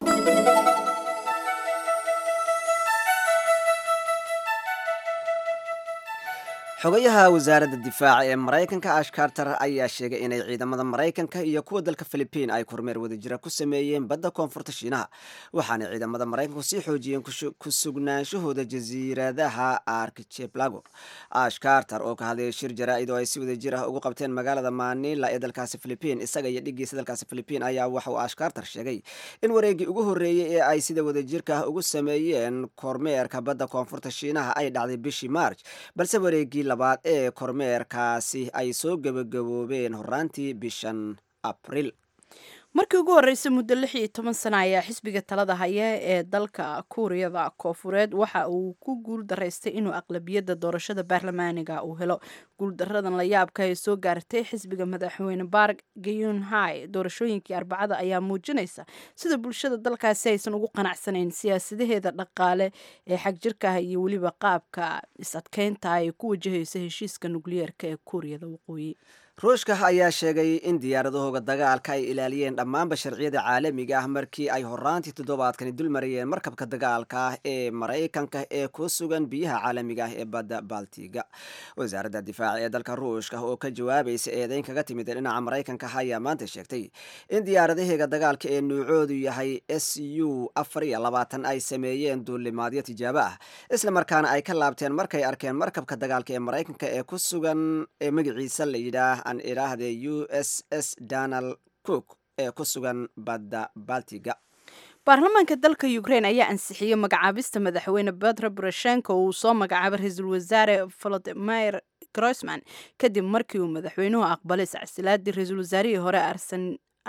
xogayaha wasaaradda difaaca ee maraykanka ash carter ayaa sheegay inay ciidamada maraykanka iyo kuwa dalka philibiin ay kormeer wadajira ku sameeyeen badda koonfurta shiinaha waxaana ciidamada maraykanku sii xoojiyeen ku sugnaanshahooda jasiiradaha archipelago ash carter oo ka hadlayay shir jaraa'id oo ay si wadajir ah ugu qabteen magaalada manila ee dalkaasi philibiin isaga iyo dhigiisa dalkaasi philibiin ayaa waxa uu ash carter sheegay in wareegii ugu horreeyey ee ay sida wadajirka ah ugu sameeyeen kormeerka badda koonfurta shiinaha ay dhacday bishii march balse wareegii labaad ee kormeerkaasi ay soo gebagaboobeen horaantii bishan abril markii ugu horreysay muddo lix iyo toban sana ayaa xisbiga talada haya ee dalka kuuriyada koofureed waxa uu ku guul daraystay inuu aqlabiyadda doorashada baarlamaaniga uu helo guuldaradan la yaabka ee soo gaartay xisbiga madaxweyne bark gayunhai doorashooyinkii arbacada ayaa muujinaysa sida bulshada dalkaasi aysan ugu qanacsanayn siyaasadaheeda dhaqaale ee xagjirka ah iyo weliba qaabka is-adkeynta ay ku wajahaysa heshiiska nukliyeerka ee kuuriyada waqooyi ruushka ayaa sheegay in diyaaradahooga dagaalka ay ilaaliyeen dhammaanba sharciyada caalamiga ah markii ay horaantii toddobaadkani dul marayeen markabka dagaalka ah ee maraykanka ee ku sugan biyaha caalamiga ah ee badda baltiga wasaaradda difaaca ee dalka ruushka oo ka jawaabaysa eedeyn kaga timid dhinaca maraykanka ayaa maanta sheegtay in diyaaradaheega dagaalka ee nuucoodu yahay s u afar iyo labaatan ay sameeyeen duulimaadyo tijaabo ah isla markaana ay ka laabteen markay arkeen markabka dagaalka ee maraykanka ee ku sugan ee magaciisa la yidhaah an idhaahde u s s donald cook ee ku sugan badda baltiga baarlamaanka dalka ukraine ayaa ansixiyey magacaabista madaxweyne petro poroshenko uu soo magacaabay ra-iisul wasaare volodimir groisman kadib markii uu madaxweynuhu aqbalay sacsilaadii ra-iisul wasaarihii hore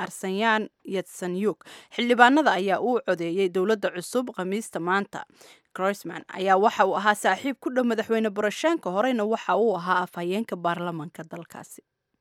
arsenyan yatsanyuk xildhibaanada ayaa uu codeeyey dowladda cusub khamiista maanta croisman ayaa waxa uu ahaa saaxiib ku dhow madaxweyne boroshenko horeyna waxa uu ahaa afhayeenka baarlamanka dalkaasi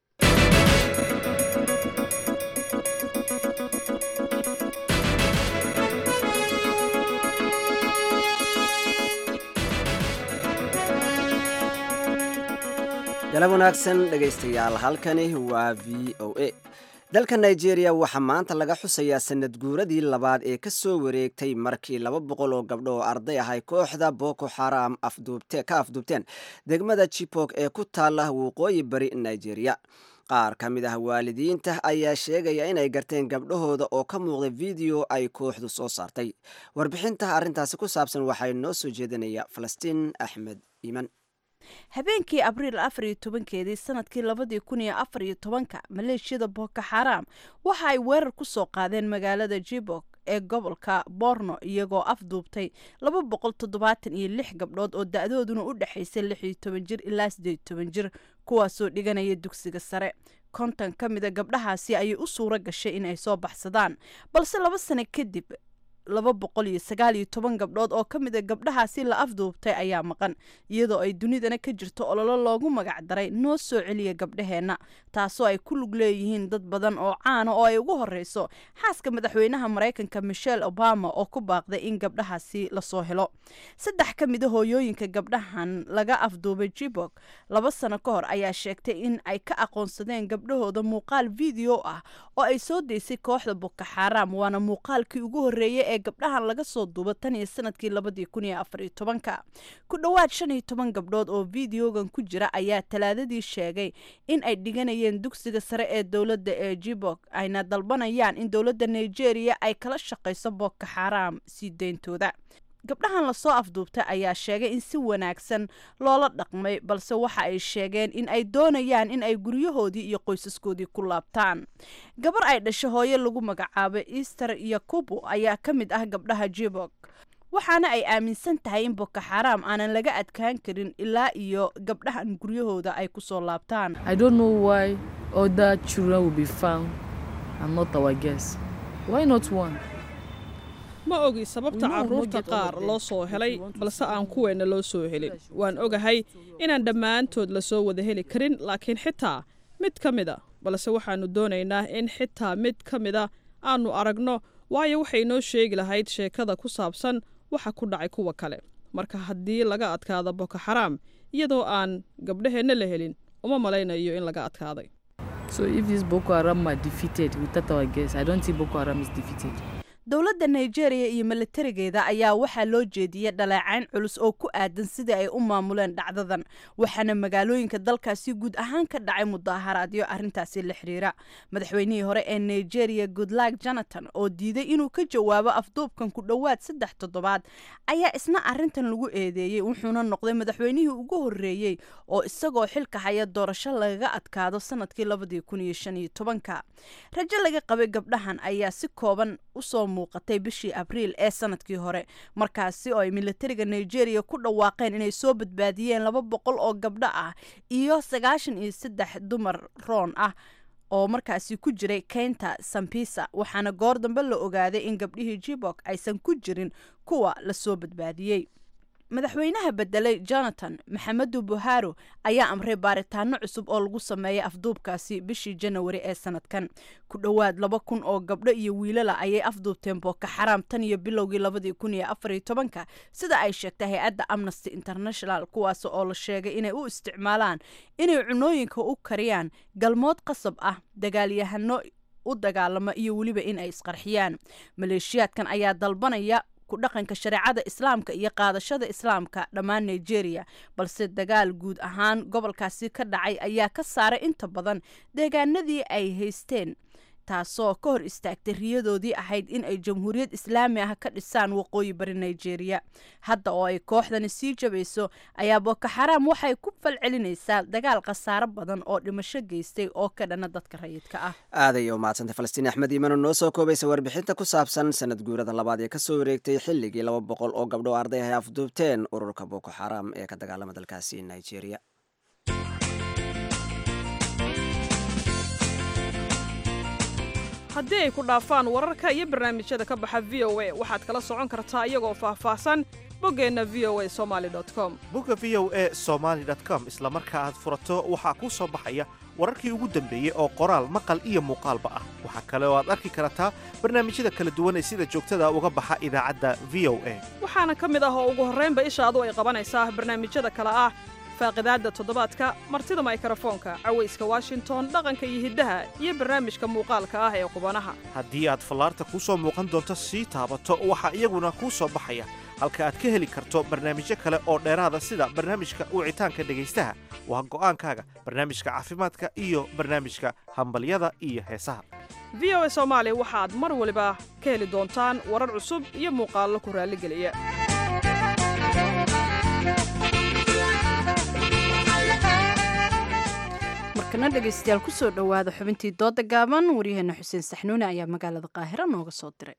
galab wanaagsan dhegaystayaal halkani waa v o a dalka nigeria waxaa maanta laga xusayaa sanad guuradii labaad ee ka soo wareegtay markii laba boqol oo gabdho oo arday ah ay kooxda boko xaram ka afduubteen degmada jibok ee ku taala waqooyi bari nigeria qaar ka mid ah waalidiinta ayaa sheegaya inay garteen gabdhahooda oo ka muuqda video ay kooxdu soo saartay warbixinta arrintaasi ku saabsan waxay noo soo jeedinaya falastiin axmed iiman habeenkii abriil afar iyo tobankeedii sanadkii labadii kun iyo afar iyo tobanka maleeshiyada boko xaram waxa ay weerar ku soo qaadeen magaalada jibok ee gobolka borno iyagoo afduubtay laba boqol toddobaatan iyo lix gabdhood oo da-dooduna u dhexaysay lix iyo toban jir ilaa siddeed toban jir kuwaasoo dhiganaya dugsiga sare konton ka mida gabdhahaasi ayay u suuro gashay in ay soo baxsadaan balse laba sano kadib laba boqol iyo sagaal iyo toban gabdhood oo ka mid a gabdhahaasi la afduubtay ayaa maqan iyadoo ay dunidana ka jirto ololo loogu magac daray noo soo celiya gabdhaheenna taasoo ay ku lug leeyihiin dad badan oo caana oo ay ugu horeyso xaaska madaxweynaha maraykanka michelle obama oo ku baaqday in gabdhahaasi lasoo helo saddex ka mid a hooyooyinka gabdhahan laga afduubay jibok laba sano ka hor ayaa sheegtay in ay ka aqoonsadeen gabdhahooda muuqaal video ah oo ay soo daysay kooxda boko xaram waana muuqaalkii ugu horreeyay ee gabdhahan laga soo duuba tan iyo sanadkii labadii kun iyo afar iyo tobanka ku dhowaad shan iyo toban gabdhood oo videogan ku jira ayaa talaadadii sheegay in ay dhiganayeen dugsiga sare ee dowladda ee jibok ayna dalbanayaan in dowladda nigeria ay kala shaqayso boko xaram sii deyntooda gabdhahan lasoo afduubtay ayaa sheegay in si wanaagsan loola dhaqmay balse waxa ay sheegeen in ay doonayaan in ay guryahoodii iyo qoysaskoodii ku laabtaan gabar ay dhasho hooye lagu magacaabay easter yakubu ayaa ka mid ah gabdhaha jibok waxaana ay aaminsan tahay in boko xaram aanan laga adkaan karin ilaa iyo gabdhahan guryahooda ay kusoo laabtaan I don't know why other children will be found and not our guests. Why not one? ma ogi sababta carruurta qaar loo soo helay balse aan kuweenna loo soo helin waan ogahay inaan dhammaantood lasoo wada heli karin laakiin xitaa mid ka mida balse waxaannu doonaynaa in xitaa mid ka mida aannu aragno waayo waxay noo sheegi lahayd sheekada ku saabsan waxa ku dhacay kuwa kale marka haddii laga adkaado boko xaraam iyadoo aan gabdhaheenna la helin uma malaynayo in laga adkaaday So if this Boko Haram are defeated without our guests, I don't think Boko Haram is defeated. dowladda nigeria iyo milatarigeeda ayaa waxaa loo jeediyey dhaleecayn culus oo ku aadan sidii ay u maamuleen dhacdadan waxaana magaalooyinka dalkaasi guud ahaan ka dhacay mudaharaadyo arrintaasi la xiriira madaxweynihii hore ee nigeria goodluck jonathan oo diiday inuu ka jawaabo afduubkan ku dhowaad saddex toddobaad ayaa isna arrintan lagu eedeeyey wuxuuna noqday madaxweynihii ugu horreeyey oo isagoo xilka haya doorasho lagaga adkaado sanadkii labadii kun iyo shan iyo tobanka rajo laga qabay gabdhahan ayaa si kooban usoo muuqatay bishii abriil ee sanadkii hore markaasi oo ay milatariga nigeria ku dhawaaqeen inay soo badbaadiyeen laba boqol oo gabdho ah iyo sagaashan iyo saddex dumar roon ah oo markaasi ku jiray keynta sambisa waxaana goor dambe la ogaaday in gabdhihii jibok aysan ku jirin kuwa lasoo badbaadiyey madaxweynaha bedelay jonathan maxamedu buharo ayaa amray baaritaano cusub oo lagu sameeyay afduubkaasi bishii janawari ee sanadkan ku dhowaad laba kun oo gabdho iyo wiilala ayay afduubteen boko xaraam tan iyo bilowgii labadii kun iyo afariyo tobanka sida ay sheegtay hay-adda amnesty international kuwaas oo la sheegay inay u isticmaalaan inay cunooyinka u kariyaan galmood qasab ah dagaalyahano u dagaalamo iyo weliba in ay isqarxiyaan maleeshiyaadkan ayaa dalbanaya ku dhaqanka shareecada islaamka iyo qaadashada islaamka dhammaan nigeria balse dagaal guud ahaan gobolkaasi ka dhacay ayaa ka saaray inta badan deegaanadii ay haysteen taasoo ka hor istaagtay riyadoodii ahayd in ay jamhuuriyad islaami ah ka dhisaan waqooyi bari nigeria hadda oo ay kooxdani sii jabayso ayaa boko xaraam waxay ku falcelinaysaa dagaal khasaaro badan oo dhimasho geystay oo ka dhana dadka rayidka ah aaday u mahadsantay falastiin axmed iimano noo soo koobaysa warbixinta ku saabsan sanad guurada labaad ee kasoo wareegtay xilligii laba boqol oo gabdho arday ay afduubteen ururka boko xaraam ee ka dagaalama dalkaasi nigeria haddii ay ku dhaafaan wararka iyo barnaamijyada ka baxa v o a waxaad kala socon kartaa iyagoo faahfaahsan boggeenna v o a somaali com bogga v o a somaali com isla marka aad furato waxaa kuu soo baxaya wararkii ugu dambeeyey oo qoraal maqal iyo muuqaalba ah waxaa kale oo aad arki kartaa barnaamijyada kala duwan ee sida joogtada uga baxa idaacadda v o a waxaana ka mid ah oo ugu horraynba ishaadu ay qabanaysaa barnaamijyada kale ah faaqidaadda toddobaadka martida maykrofoonka cawayska washington dhaqanka iyo hiddaha iyo barnaamijka muuqaalka ah ee qubanaha haddii aad fallaarta kuu soo muuqan doonto sii taabato waxaa iyaguna kuu soo baxaya halka aad ka heli karto barnaamijyo kale oo dheeraada sida barnaamijka wicitaanka dhegaystaha waa go'aankaaga barnaamijka caafimaadka iyo barnaamijka hambalyada iyo heesaha v o a soomaali waxaad mar waliba ka heli doontaan warar cusub iyo muuqaallo ku raalligeliya markana dhegaystayaal ku soo dhowaada xubintii dooda gaaban waryaheena xuseen saxnuune ayaa magaalada qaahira nooga soo diray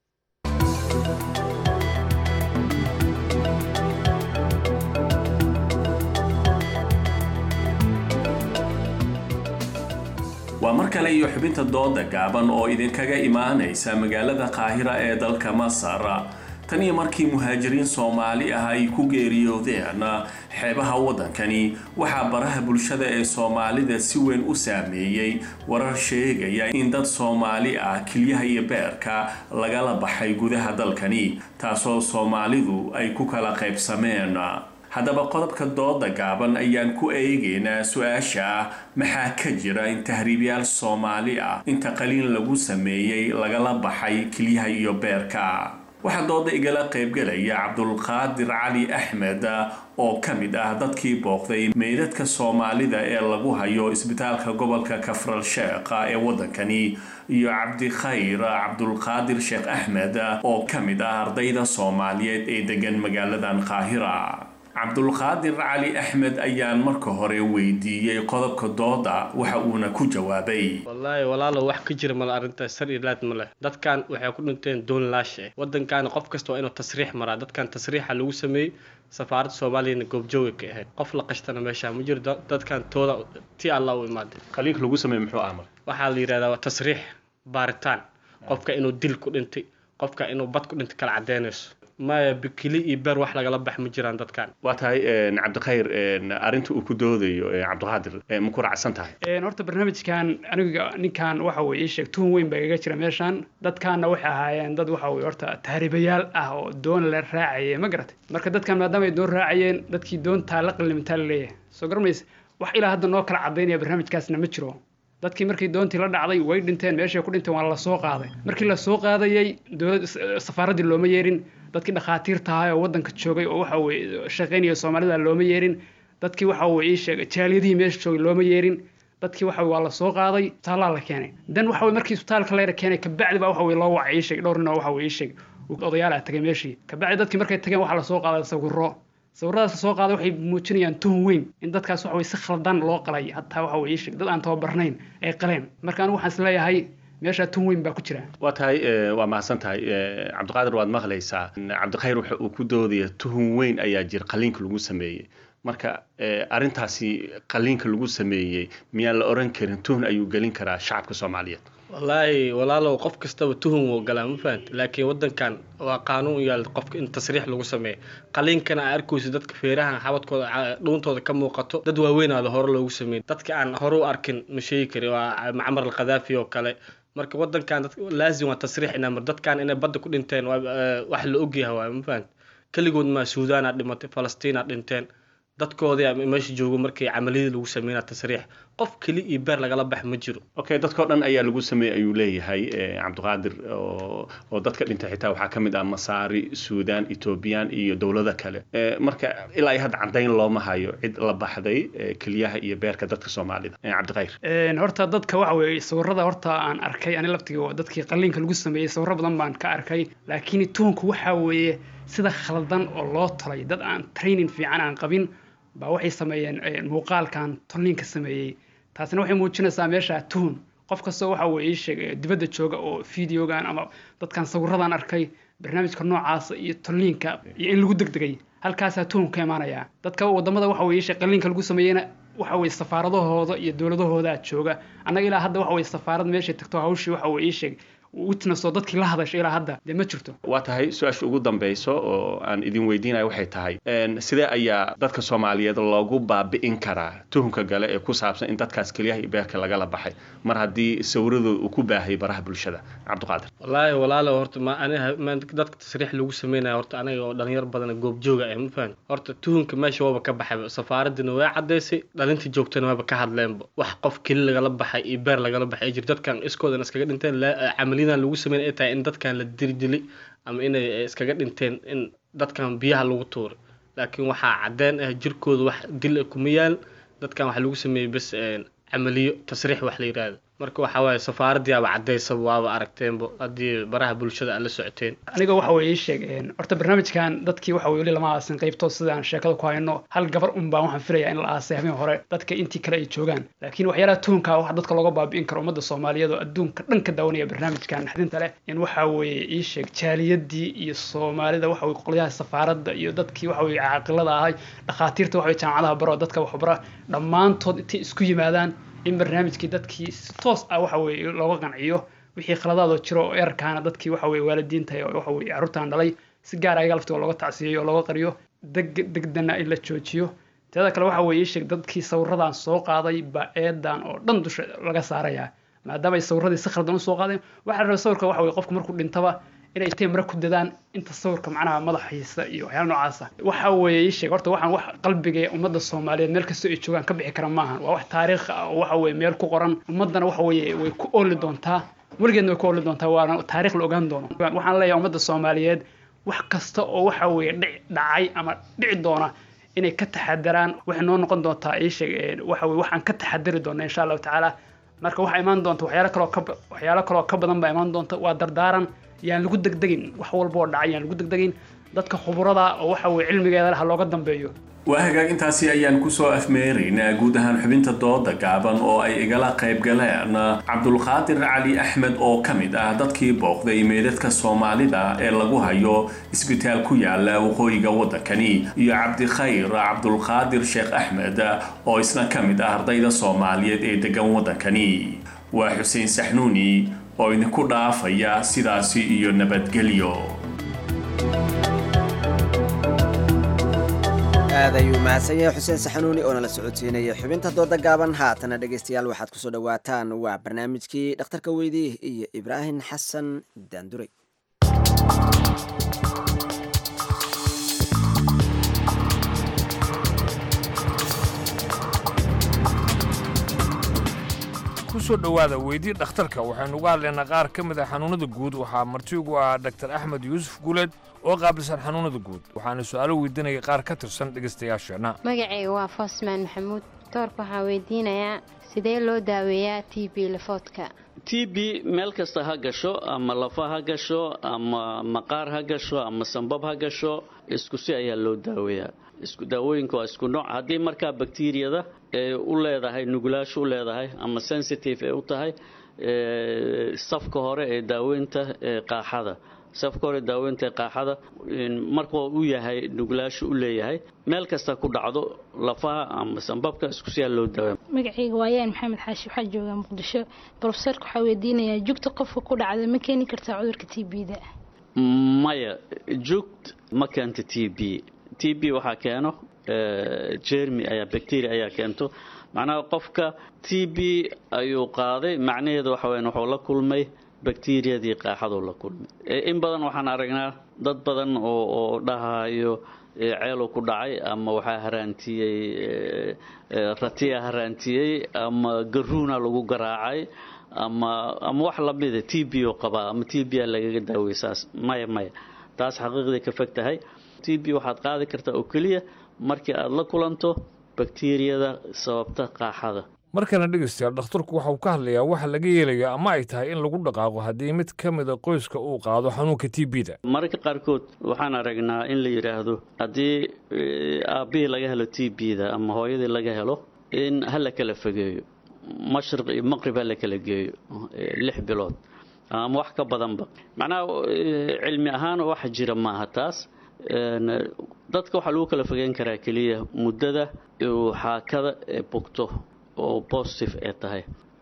waa mar kale iyo xubinta dooda gaaban oo idinkaga imaanaysa magaalada qaahira ee dalka masar tan iyo markii muhaajiriin soomaali ah ay ku geeriyoodeen xeebaha waddankani waxaa baraha bulshada ee soomaalida si weyn u saameeyey warar sheegaya in dad soomaali ah kilyaha iyo beerka lagala baxay gudaha dalkani taasoo soomaalidu ay ku kala qaybsameen haddaba qodobka dooda gaaban ayaan ku eegaynaa su-aasha ah maxaa ka jira in tahriibyaal soomaali ah inta qaliin lagu sameeyey lagala baxay kilyaha iyo beerka waxaa dooda igala qaybgelaya cabdulqaadir cali axmed oo ka mid ah dadkii booqday meydadka soomaalida ee lagu hayo isbitaalka gobolka kafral sheekha ee waddankani iyo cabdikhayr cabdulqaadir sheekh axmed oo ka mid ah ardayda soomaaliyeed ee degan magaaladan qaahira cabdulqaadir cali axmed ayaan marka hore weydiiyey qodobka dooda waxa uuna ku jawaabay wallaahi walaalo wax ka jira male arrintaas sar iyo laad ma leh dadkan waxay ku dhinteen doon laash eh waddankaana qof kasta waa inuu tasriix maraa dadkan tasriixa lagu sameeyey safaaradda soomaaliyana goobjooga ka ahayd qof la qashtana meesha ma jiro dadkan tooda ti alla u imaaday qaliinka lagu sameeye muxuu ah marka waxaa la yidhahdaa waa tasriix baaritaan qofka inuu dil ku dhintay qofka inuu bad ku dhintay kala cadeynayso maya bikili iyo beer wax lagala bax ma jiraan dadkan waa tahay cabdikhayr arrinta uu ku doodayo cabdiqaadir ma ku raacsan tahay horta barnaamijkan aniga ninkan waxa weye ii sheeg tuhun weyn baa igaga jira meeshan dadkaanna waxay ahaayeen dad waxa weye horta tahriibayaal ah oo doon la raacayay ma garatay marka dadkan maadaama ay doon raacayeen dadkii doontaa la qalimintaa la leeyahay soo garmaysa wax ilaa hadda noo kala cadaynaya barnaamijkaasna ma jiro dadkii markii doontii la dhacday way dhinteen meeshay ku dhinteen waa la soo qaaday markii la soo qaadayay dowlad safaaraddii looma yeerin dadkii dhakhaatiirta ahaa oo waddanka joogay oo waxa weye shaqaynaya soomaalida looma yeerin dadkii waxa weye ii sheegay jaaliyadihii meesha joogay looma yeerin dadkii waxa waa la soo qaaday isbitaallaa la keenay dan waxa weye markii isbitaalka layra keenay kabacdi baa waxa weye loo wacay ii sheegay dhowr nin oo waxa weye ii sheegay odayaal ah tagay meeshii kabacdi dadkii markay tageen waxaa lasoo qaaday sawiro sawiradaas la soo qaaday waxay muujinayaan tuhun weyn in dadkaas waxa weye si khaldan loo qalay hataa waxa weye ii sheeg dad aan tababarnayn ay qaleen marka anigu waxaan isleeyahay meesha tun weyn baa ku jira waa tahay waa mahadsan tahay cabdiqaadir waad maqlaysaa cabdikhayr waxa uu ku doodaya tuhun weyn ayaa jira qaliinka lagu sameeyey marka arrintaasi qaliinka lagu sameeyey miyaan la oran karin tuhun ayuu gelin karaa shacabka soomaaliyeed wallaahi walaalow qof kastaba tuhun wuu galaa ma fahant laakiin waddankan waa qaanuun yaal qofka in tasriix lagu sameeyo qaliinkana aa arkayso dadka feeraha xabadkooda dhuuntooda ka muuqato dad waaweynaada hore loogu sameeyey dadka aan hore u arkin ma sheegi kari waa macmar alkhadaafi oo kale marka waddankan laazim waa tasriix inaa mar dadkan inay badda ku dhinteen wax la ogyahay waay ma fahant keligood maa suudaanaa dhimatay falastiinaa dhinteen dadkoodii meesha joogo markii camaliyadii lagu sameynaa tasriix qof keli iyo beer lagala bax ma jiro okay dadkao dhan ayaa lagu sameeyey ayuu leeyahay cabdiqaadir oo dadka dhintay xitaa waxaa ka mid ah masaari suudaan ethoobiyan iyo dowlado kale marka ilaa iyo hadda caddayn looma hayo cid la baxday keliyaha iyo beerka dadka soomaalida cabdikhayr horta dadka waxa weeye sawirada horta aan arkay ani laftiga dadkii qaliinka lagu sameeyey sawiro badan baan ka arkay laakiin tuhunku waxa weeye sida khaldan oo loo talay dad aan training fiican aan qabin baa waxay sameeyeen muuqaalkan tolniinka sameeyey taasina waxay muujinaysaa meesha tuhun qof kastoo waxa weye ii sheeg dibadda jooga oo videogan ama dadkan sawiradan arkay barnaamijka noocaasa iyo tolniinka iyo in lagu degdegay halkaasaa tuhun ka imaanaya dadka wadamada waxa weye ii sheeg qaliinka lagu sameeyeyna waxa weye safaaradahooda iyo dowladahooda jooga annaga ilaa hadda waxa weye safaarad meeshay tagto hawshii waxa weye ii sheeg witness oo dadkii la hadashay ilaa hadda dee ma jirto waa tahay su-aasha ugu dambayso oo aan idin weydiinaya waxay tahay sidee ayaa dadka soomaaliyeed loogu baabi'in karaa tuhunka gale ee ku saabsan in dadkaas keliyaha iyo beerka lagala baxay mar haddii sawiradood uu ku baahay baraha bulshada cabdiqaadir wallaahi walaalo horta ma aniga ma dadka tasriix lagu sameynaya horta aniga oo dhalinyar badan goobjooga ah ma fahan horta tuhunka meesha waaba ka baxay safaaradina way cadaysay dhalintii joogtana waaba ka hadleenba wax qof keli lagala baxay iyo beer lagala baxay jir dadkan iskoodan iskaga dhinteen camaliyadan lagu sameyn ay tahay in dadkan la dirdili ama inay iskaga dhinteen in dadkan biyaha lagu tuuray laakiin waxaa cadeen ah jirkooda wax dil kuma yaal dadkan waxaa lagu sameeyey bes camaliyo tasriix wax la yidhaahdo marka waxaa waaye safaaradiiaba cadaysaba waaba aragteenba haddii baraha bulshada aad la socoteen aniga waxa weye ii sheeg horta barnaamijkan dadkii waxa weye weli lama aasin qaybto sidaan sheekada ku hayno hal gabar un baan waxaan filaya in la aasay habeen hore dadka intii kale ay joogaan laakiin waxyaalaha tuhunka wax dadka looga baabi'in karo ummadda soomaaliyeed oo adduunka dhan ka daawanaya barnaamijkan naxdinta leh in waxa weeye ii sheeg jaaliyadii iyo soomaalida waxa weye qolyaha safaaradda iyo dadkii waxa weye caaqilada ahay dhakhaatiirta waxa weye jaamacadaha baro dadka waxbara dhammaantood intay isku yimaadaan in barnaamijkii dadkii si toos ah waxa weye looga qanciyo wixii khaladaadoo jiro oo erarkaana dadkii waxa weye waalidiinta waxa weye carruurtan dhalay si gaar ayaga laftiga looga tacsiyeyo oo looga qariyo deg degdana in la joojiyo teeda kale waxa weye sheeg dadkii sawiradan soo qaaday baa eedan oo dhan dusha laga saarayaa maadaama ay sawiradii si khaldan usoo qaadeen waxaa la rabaa sawirka waxa weye qofku markuu dhintaba inay intay mare ku dadaan inta sawirka macnaha madaxiisa iyo waxyaala noocaasa waxa weeye ii sheeg horta waxaan wax qalbiga ummadda soomaaliyeed meel kastoo ay joogaan ka bixi kara maahan waa wax taariikh ah oo waxa weye meel ku qoran ummaddana waxa weeye way ku ooli doontaa weligeedna way ku ooli doontaa waana taariikh la ogaan doono waxaan leeyahay ummadda soomaaliyeed wax kasta oo waxa weeye dhici dhacay ama dhici doona inay ka taxadaraan waxay noo noqon doontaa ii sheeg waxa weye waxaan ka taxadari doona insha allahu tacaala marka waxaa imaan doonta waxyaalo kaloo ka waxyaalo kaloo ka badan baa imaan doonta waa dardaaran yaan lagu degdegin wax walba oo dhacay yaan lagu degdegin dadka khuburada oo waxa weye cilmigeeda leh ha looga dambeeyo waa hagaag intaasi ayaan kusoo afmeeraynaa guud ahaan xubinta dooda gaaban oo ay igala qayb galeen cabdulqaadir cali axmed oo ka mid ah dadkii booqday meedadka soomaalida ee lagu hayo isbitaal ku yaala waqooyiga waddankani iyo cabdikhayr cabdulqaadir sheekh axmed oo isna ka mid ah ardayda soomaaliyeed ee degan waddankani waa xuseen saxnuuni oo idinku dhaafaya sidaasi iyo nabadgelyo aad ayuu mahadsan yahay xuseen saxanuuni oo nala socodsiinaya xubinta dooda gaaban haatana dhegaystayaal waxaad kusoo dhowaataan waa barnaamijkii dhakhtarka weydii iyo ibraahim xasan daanduray kusoo dhowaada weydii dhakhtarka waxaynu uga hadlaynaa qaar ka mid ah xanuunada guud waxaa marti ugu ah dr axmed yuusuf guuleed oo qaabilsan xanuunada guud waxaana su-aalo weydiinaya qaar ka tirsan dhegaystayaasheenna magacayga waa foosmaan maxamuud doorka waxaa weydiinayaa sidee loo daaweeyaa t b lafoodka t b meel kasta ha gasho ama lafa ha gasho ama maqaar ha gasho ama sambab ha gasho isku si ayaa loo daaweeyaa isku daawooyinka waa isku nooc haddii markaa bakteriyada ee u leedahay nugulaasho u leedahay ama sensitive ee u tahay safka hore ee daaweynta ee qaaxada safka hore daaweynta ee qaaxada marka uu yahay nugulaasho u leeyahay meel kasta ku dhacdo lafaha ama sambabka isku siyaa loo daaweeya magacayga waayaan maxamed xaashi waxaa joogaa muqdisho brofesorka waxaa weydiinayaa jugta qofka ku dhacda ma keeni kartaa cudurka t b da maya jugt ma keento t b t b waxaa keeno jermi ayaa bacteria ayaa keento macnaha qofka t b ayuu qaaday macnaheedu waxa weyan wuxuu la kulmay bakteriyadii qaaxaduu la kulmay in badan waxaan aragnaa dad badan oo oo dhahayo ceeluu ku dhacay ama waxaa haraantiyey ratiya haraantiyey ama garuuna lagu garaacay ama ama wax lamida t b oo qabaa ama t b a lagaga daawey saas maya maya taas xaqiiqday ka fog tahay t b waxaad qaadi kartaa oo keliya markii aad la kulanto bakteriyada sababta qaaxada markana dhegaystayaal dhakhtarku waxa uu ka hadlayaa waxa laga yeelayo ama ay tahay in lagu dhaqaaqo haddii mid ka mida qoyska uu qaado xanuunka t b da mararka qaarkood waxaan aragnaa in la yidhaahdo haddii aabbihii laga helo t b da ama hooyadii laga helo in ha la kala fogeeyo mashriq iyo maqrib ha la kala geeyo lix bilood ama wax ka badanba macnaha cilmi ahaan wax jira maaha taas dadka waxaa lagu kala fogeyn karaa keliya muddada uu xaakada ee bogto oo positive ee tahay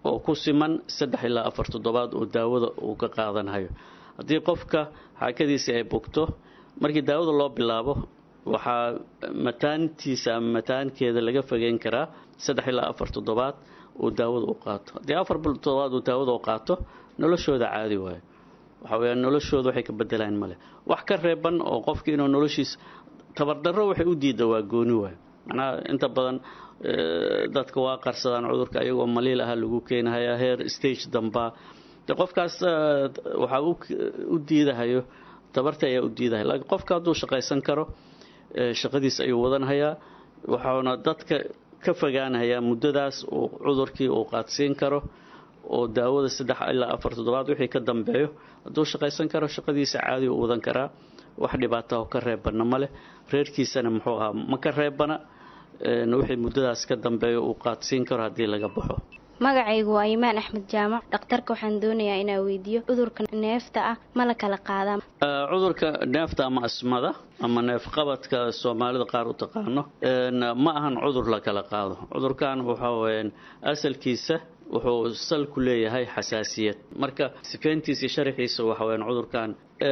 oo ku siman saddex ilaa afar toddobaad oo daawada uu ka qaadanhayo haddii qofka xaakadiisa ay bogto markii daawada loo bilaabo waxaa mataantiisa ama mataankeeda laga fogeyn karaa saddex ilaa afar toddobaad uu daawada u qaato haddii afar toddobaad uu daawada u qaato noloshooda caadi waayo waxa weeyaan noloshooda waxay ka bedelaan male wax ka reeban oo qofki inuu noloshiisa tabardarro waxay u diida waa gooni waayo macnaha inta badan dadka waa qarsadaan cudurka ayagoo maliil aha lagu keenahayaa heer stage dambaa de qofkaas waxaa u diidahayo tabarta ayaa u diidahaya laakiin qofka hadduu shaqaysan karo shaqadiis ayuu wadanhayaa waxauna dadka ka fogaanayaa muddadaas uu cudurkii uu qaadsiin karo oo daawada saddex ilaa afar toddobaad wixii ka dambeeyo hadduu shaqaysan karo shaqadiisa caadi u wadan karaa wax dhibaata oo ka reebana ma leh reerkiisana muxuu ahaa ma ka reebana wixii muddadaas ka dambeeyo uu qaadsiin karo haddii laga baxo magacaygu waa imaan axmed jaamac dhakhtarka waxaan doonayaa inaa weydiiyo cudurka neefta ah ma la kala qaadaa cudurka neefta ama asmada ama neefqabadka soomaalida qaar u taqaano ma ahan cudur la kala qaado cudurkan waxa weyaan asalkiisa wuxuu sal ku leeyahay xasaasiyad marka sifeyntiisa iyo sharaxiisa waxa weyaan cudurkan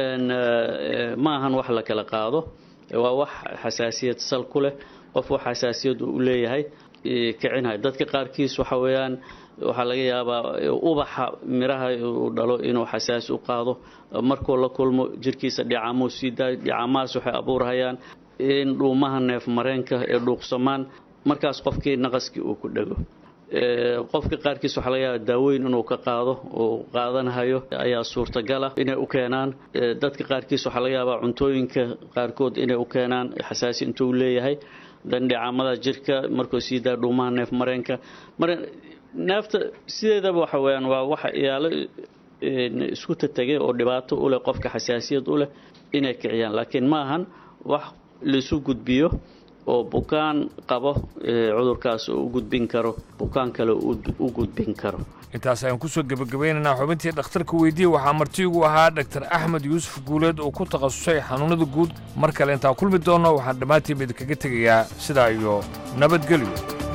ma ahan wax la kala qaado waa wax xasaasiyad sal ku leh qof wax xasaasiyad u leeyahay kicinhay dadka qaarkiis waxa weeyaan waxaa laga yaabaa ubaxa miraha uu dhalo inuu xasaasi u qaado markuu la kulmo jirkiisa dhicamuu sii daayo dhicamahaas waxay abuurhayaan in dhuumaha neef mareenka ee dhuuqsamaan markaas qofkii naqaskii uu ku dhego qofka qaarkiis waxaa laga yaabaa daaweyn inuu ka qaado uu qaadanhayo ayaa suurtagala inay u keenaan dadka qaarkiis waxaa laga yaabaa cuntooyinka qaarkood inay u keenaan xasaasi intuu leeyahay dandhicamada jirka markuu sii daa dhuumaha neef mareenka mara neefta sideedaba waxa weyaan waa waxa iyaalo isku tategay oo dhibaato u leh qofka xasaasiyad u leh inay kiciyaan laakiin ma ahan wax laisu gudbiyo oo bukaan qabo cudurkaas u gudbin karo bukaan kale u gudbin karo intaas ayaan kusoo gebagabeynaynaa xubintii dhakhtarka weydiiye waxaa martiigu ahaa dhaktar axmed yuusuf guuleed oo ku takhasusay xanuunnada guud mar kale intaan kulmi doonno waxaan dhammaantiin idinkaga tegayaa sidaa iyo nabadgelyo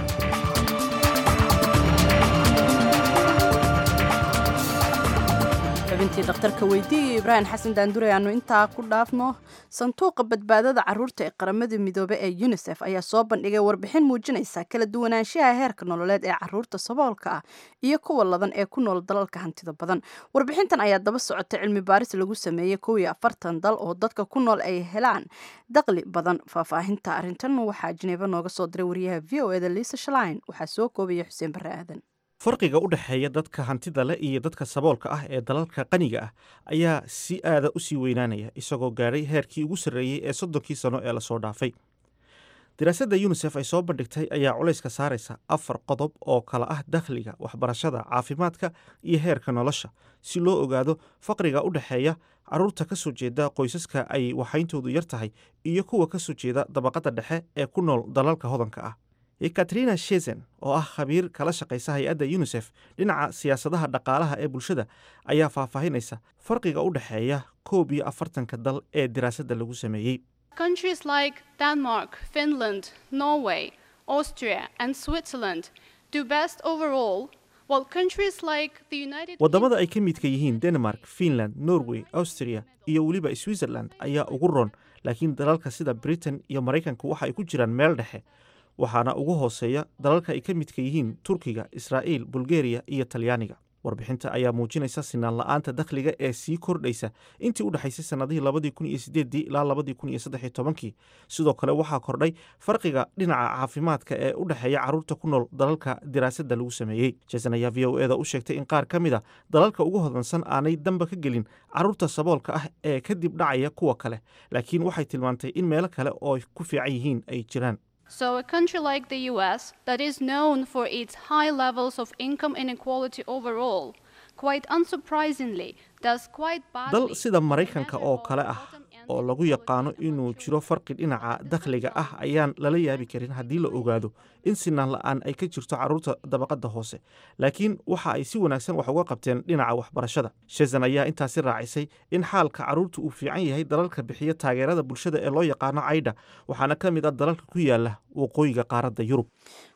xubintii dhakhtarka weydiiye ibraahim xasan daandure aanu intaa ku dhaafno sanduuqa badbaadada caruurta ee qaramada midoobe ee unisef ayaa soo bandhigay warbixin muujinaysa kala duwanaanshaha heerka nololeed ee caruurta saboolka ah iyo kuwa ladan ee ku nool dalalka hantida badan warbixintan ayaa daba socota cilmi baaris lagu sameeyey kow iyo afartan dal oo dadka ku nool ay helaan daqli badan faahfaahinta arrintan waxaa jineeba nooga soo diray wariyaha v o eda liisa shalain waxaa soo koobaya xuseen barre aadan farqiga u dhexeeya dadka hantida leh iyo dadka saboolka ah ee dalalka qaniga ah ayaa si aada u sii weynaanaya isagoo gaadhay heerkii ugu sarreeyey ee soddonkii sano ee lasoo dhaafay daraasadda yunisef ay soo bandhigtay ayaa culayska saaraysa afar qodob oo kala ah dakhliga waxbarashada caafimaadka iyo heerka nolosha si loo ogaado faqriga u dhexeeya carruurta ka soo jeeda qoysaska ay waxayntoodu yar tahay iyo kuwa ka soo jeeda dabaqadda dhexe ee ku nool dalalka hodanka ah ekatrina shezen oo ah khabiir kala shaqaysa hay-adda yunisef dhinaca siyaasadaha dhaqaalaha ee bulshada ayaa faahfaahinaysa farqiga u dhexeeya koob iyo afartanka dal ee diraasadda lagu sameeyey Countries like Denmark, Finland, Norway, Austria, and Switzerland do best overall, while countries like the United waddamada ay ka midka yihiin denmark finland norway austria iyo weliba switzerland ayaa ugu roon laakiin dalalka sida britain iyo maraykanka waxa ay ku jiraan meel dhexe waxaana ugu hooseeya dalalka ay ka midka yihiin turkiga israa'iil bulgeriya iyo talyaaniga warbixinta ayaa muujinaysa sinaan la-aanta dakhliga ee sii kordhaysa intii u dhexaysay sannadihii labadii kun iyo sideedii ilaa labadii kun iyo saddex iyo tobankii sidoo kale waxaa kordhay farqiga dhinaca caafimaadka ee u dhexeeya carruurta ku nool dalalka diraasadda lagu sameeyey jason ayaa v o eda u sheegtay in qaar ka mid a dalalka ugu hodansan aanay damba ka gelin carruurta saboolka ah ee kadib dhacaya kuwa kale laakiin waxay tilmaantay in meelo kale oo ay ku fiican yihiin ay jiraan So, a country like the US, that is known for its high levels of income inequality overall, quite unsurprisingly, does quite badly. dal sida maraykanka oo kale ah oo lagu yaqaano inuu jiro farqi dhinaca dakhliga ah ayaan lala yaabi karin haddii la ogaado in sinaan la-aan ay ka jirto carruurta dabaqadda hoose laakiin waxa ay si wanaagsan wax uga qabteen dhinaca waxbarashada shezan ayaa intaasi raacisay in xaalka carruurta uu fiican yahay dalalka bixiya taageerada bulshada ee loo yaqaano caydha waxaana ka mid ah dalalka ku yaala waqooyiga qaaradda yurub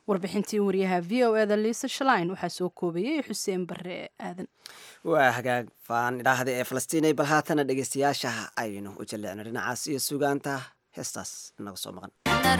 warbixintii wariyaha v o eda liisa shalain waxaa soo koobayay xuseen bare aadan waa hagaag faan idhaahda ee falastiinay bal haatana dhegeystayaasha aynu u jalleecno dhinacaas iyo sugaanta heestaas inaga soo maqan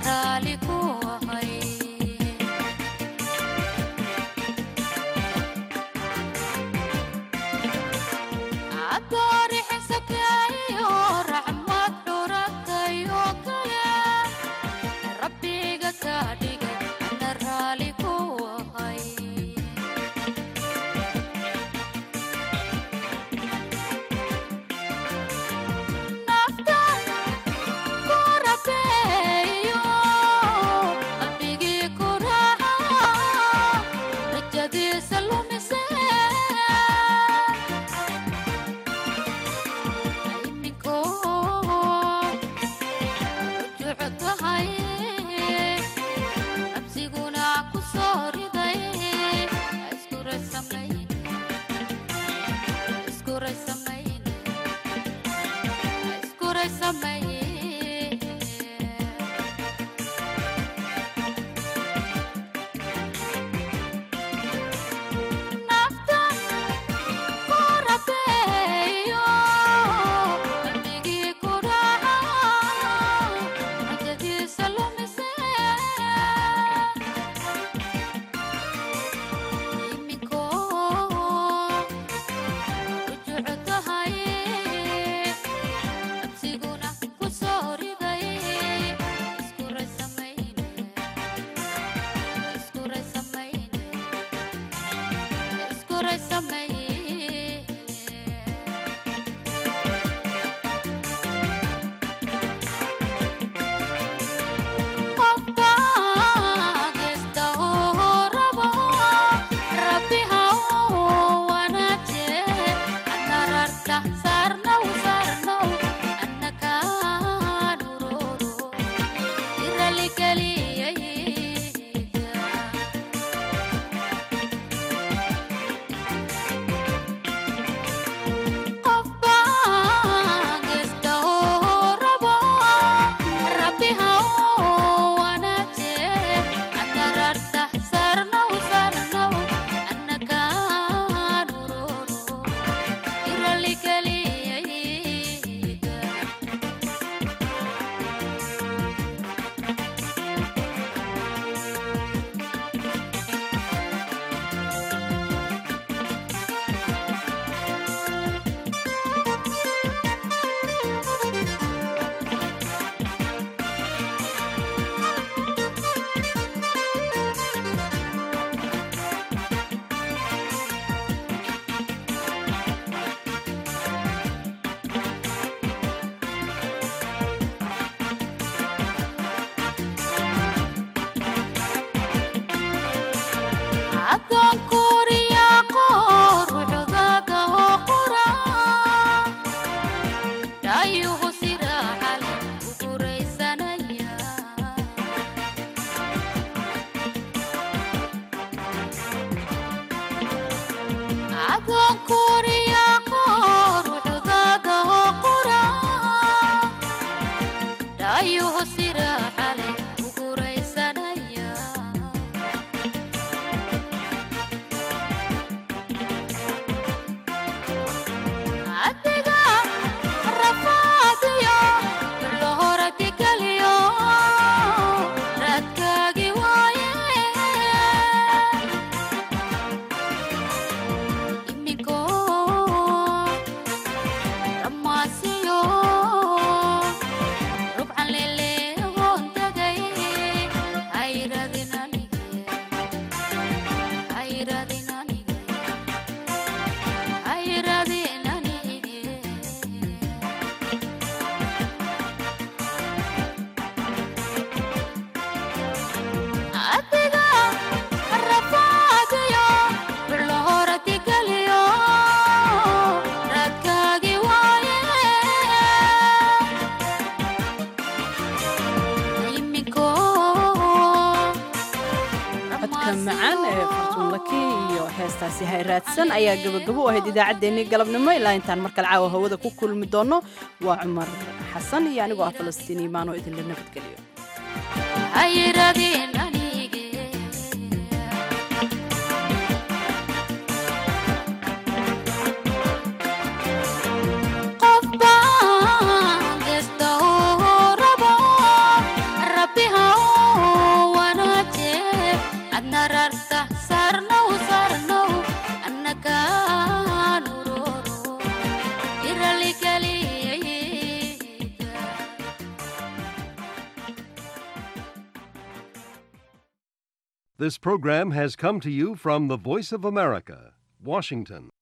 macaan ee fartuunlaki iyo heestaasi hayraadsan ayaa gabagabo u ahayd idaacaddeenii galabnimo ilaa intaan mar kale caawa hawada ku kulmi doono waa cumar xasan iyo anigoo ah falastiin iimaanoo idinla nabadgeliyo This program has come to you from the Voice of America, Washington.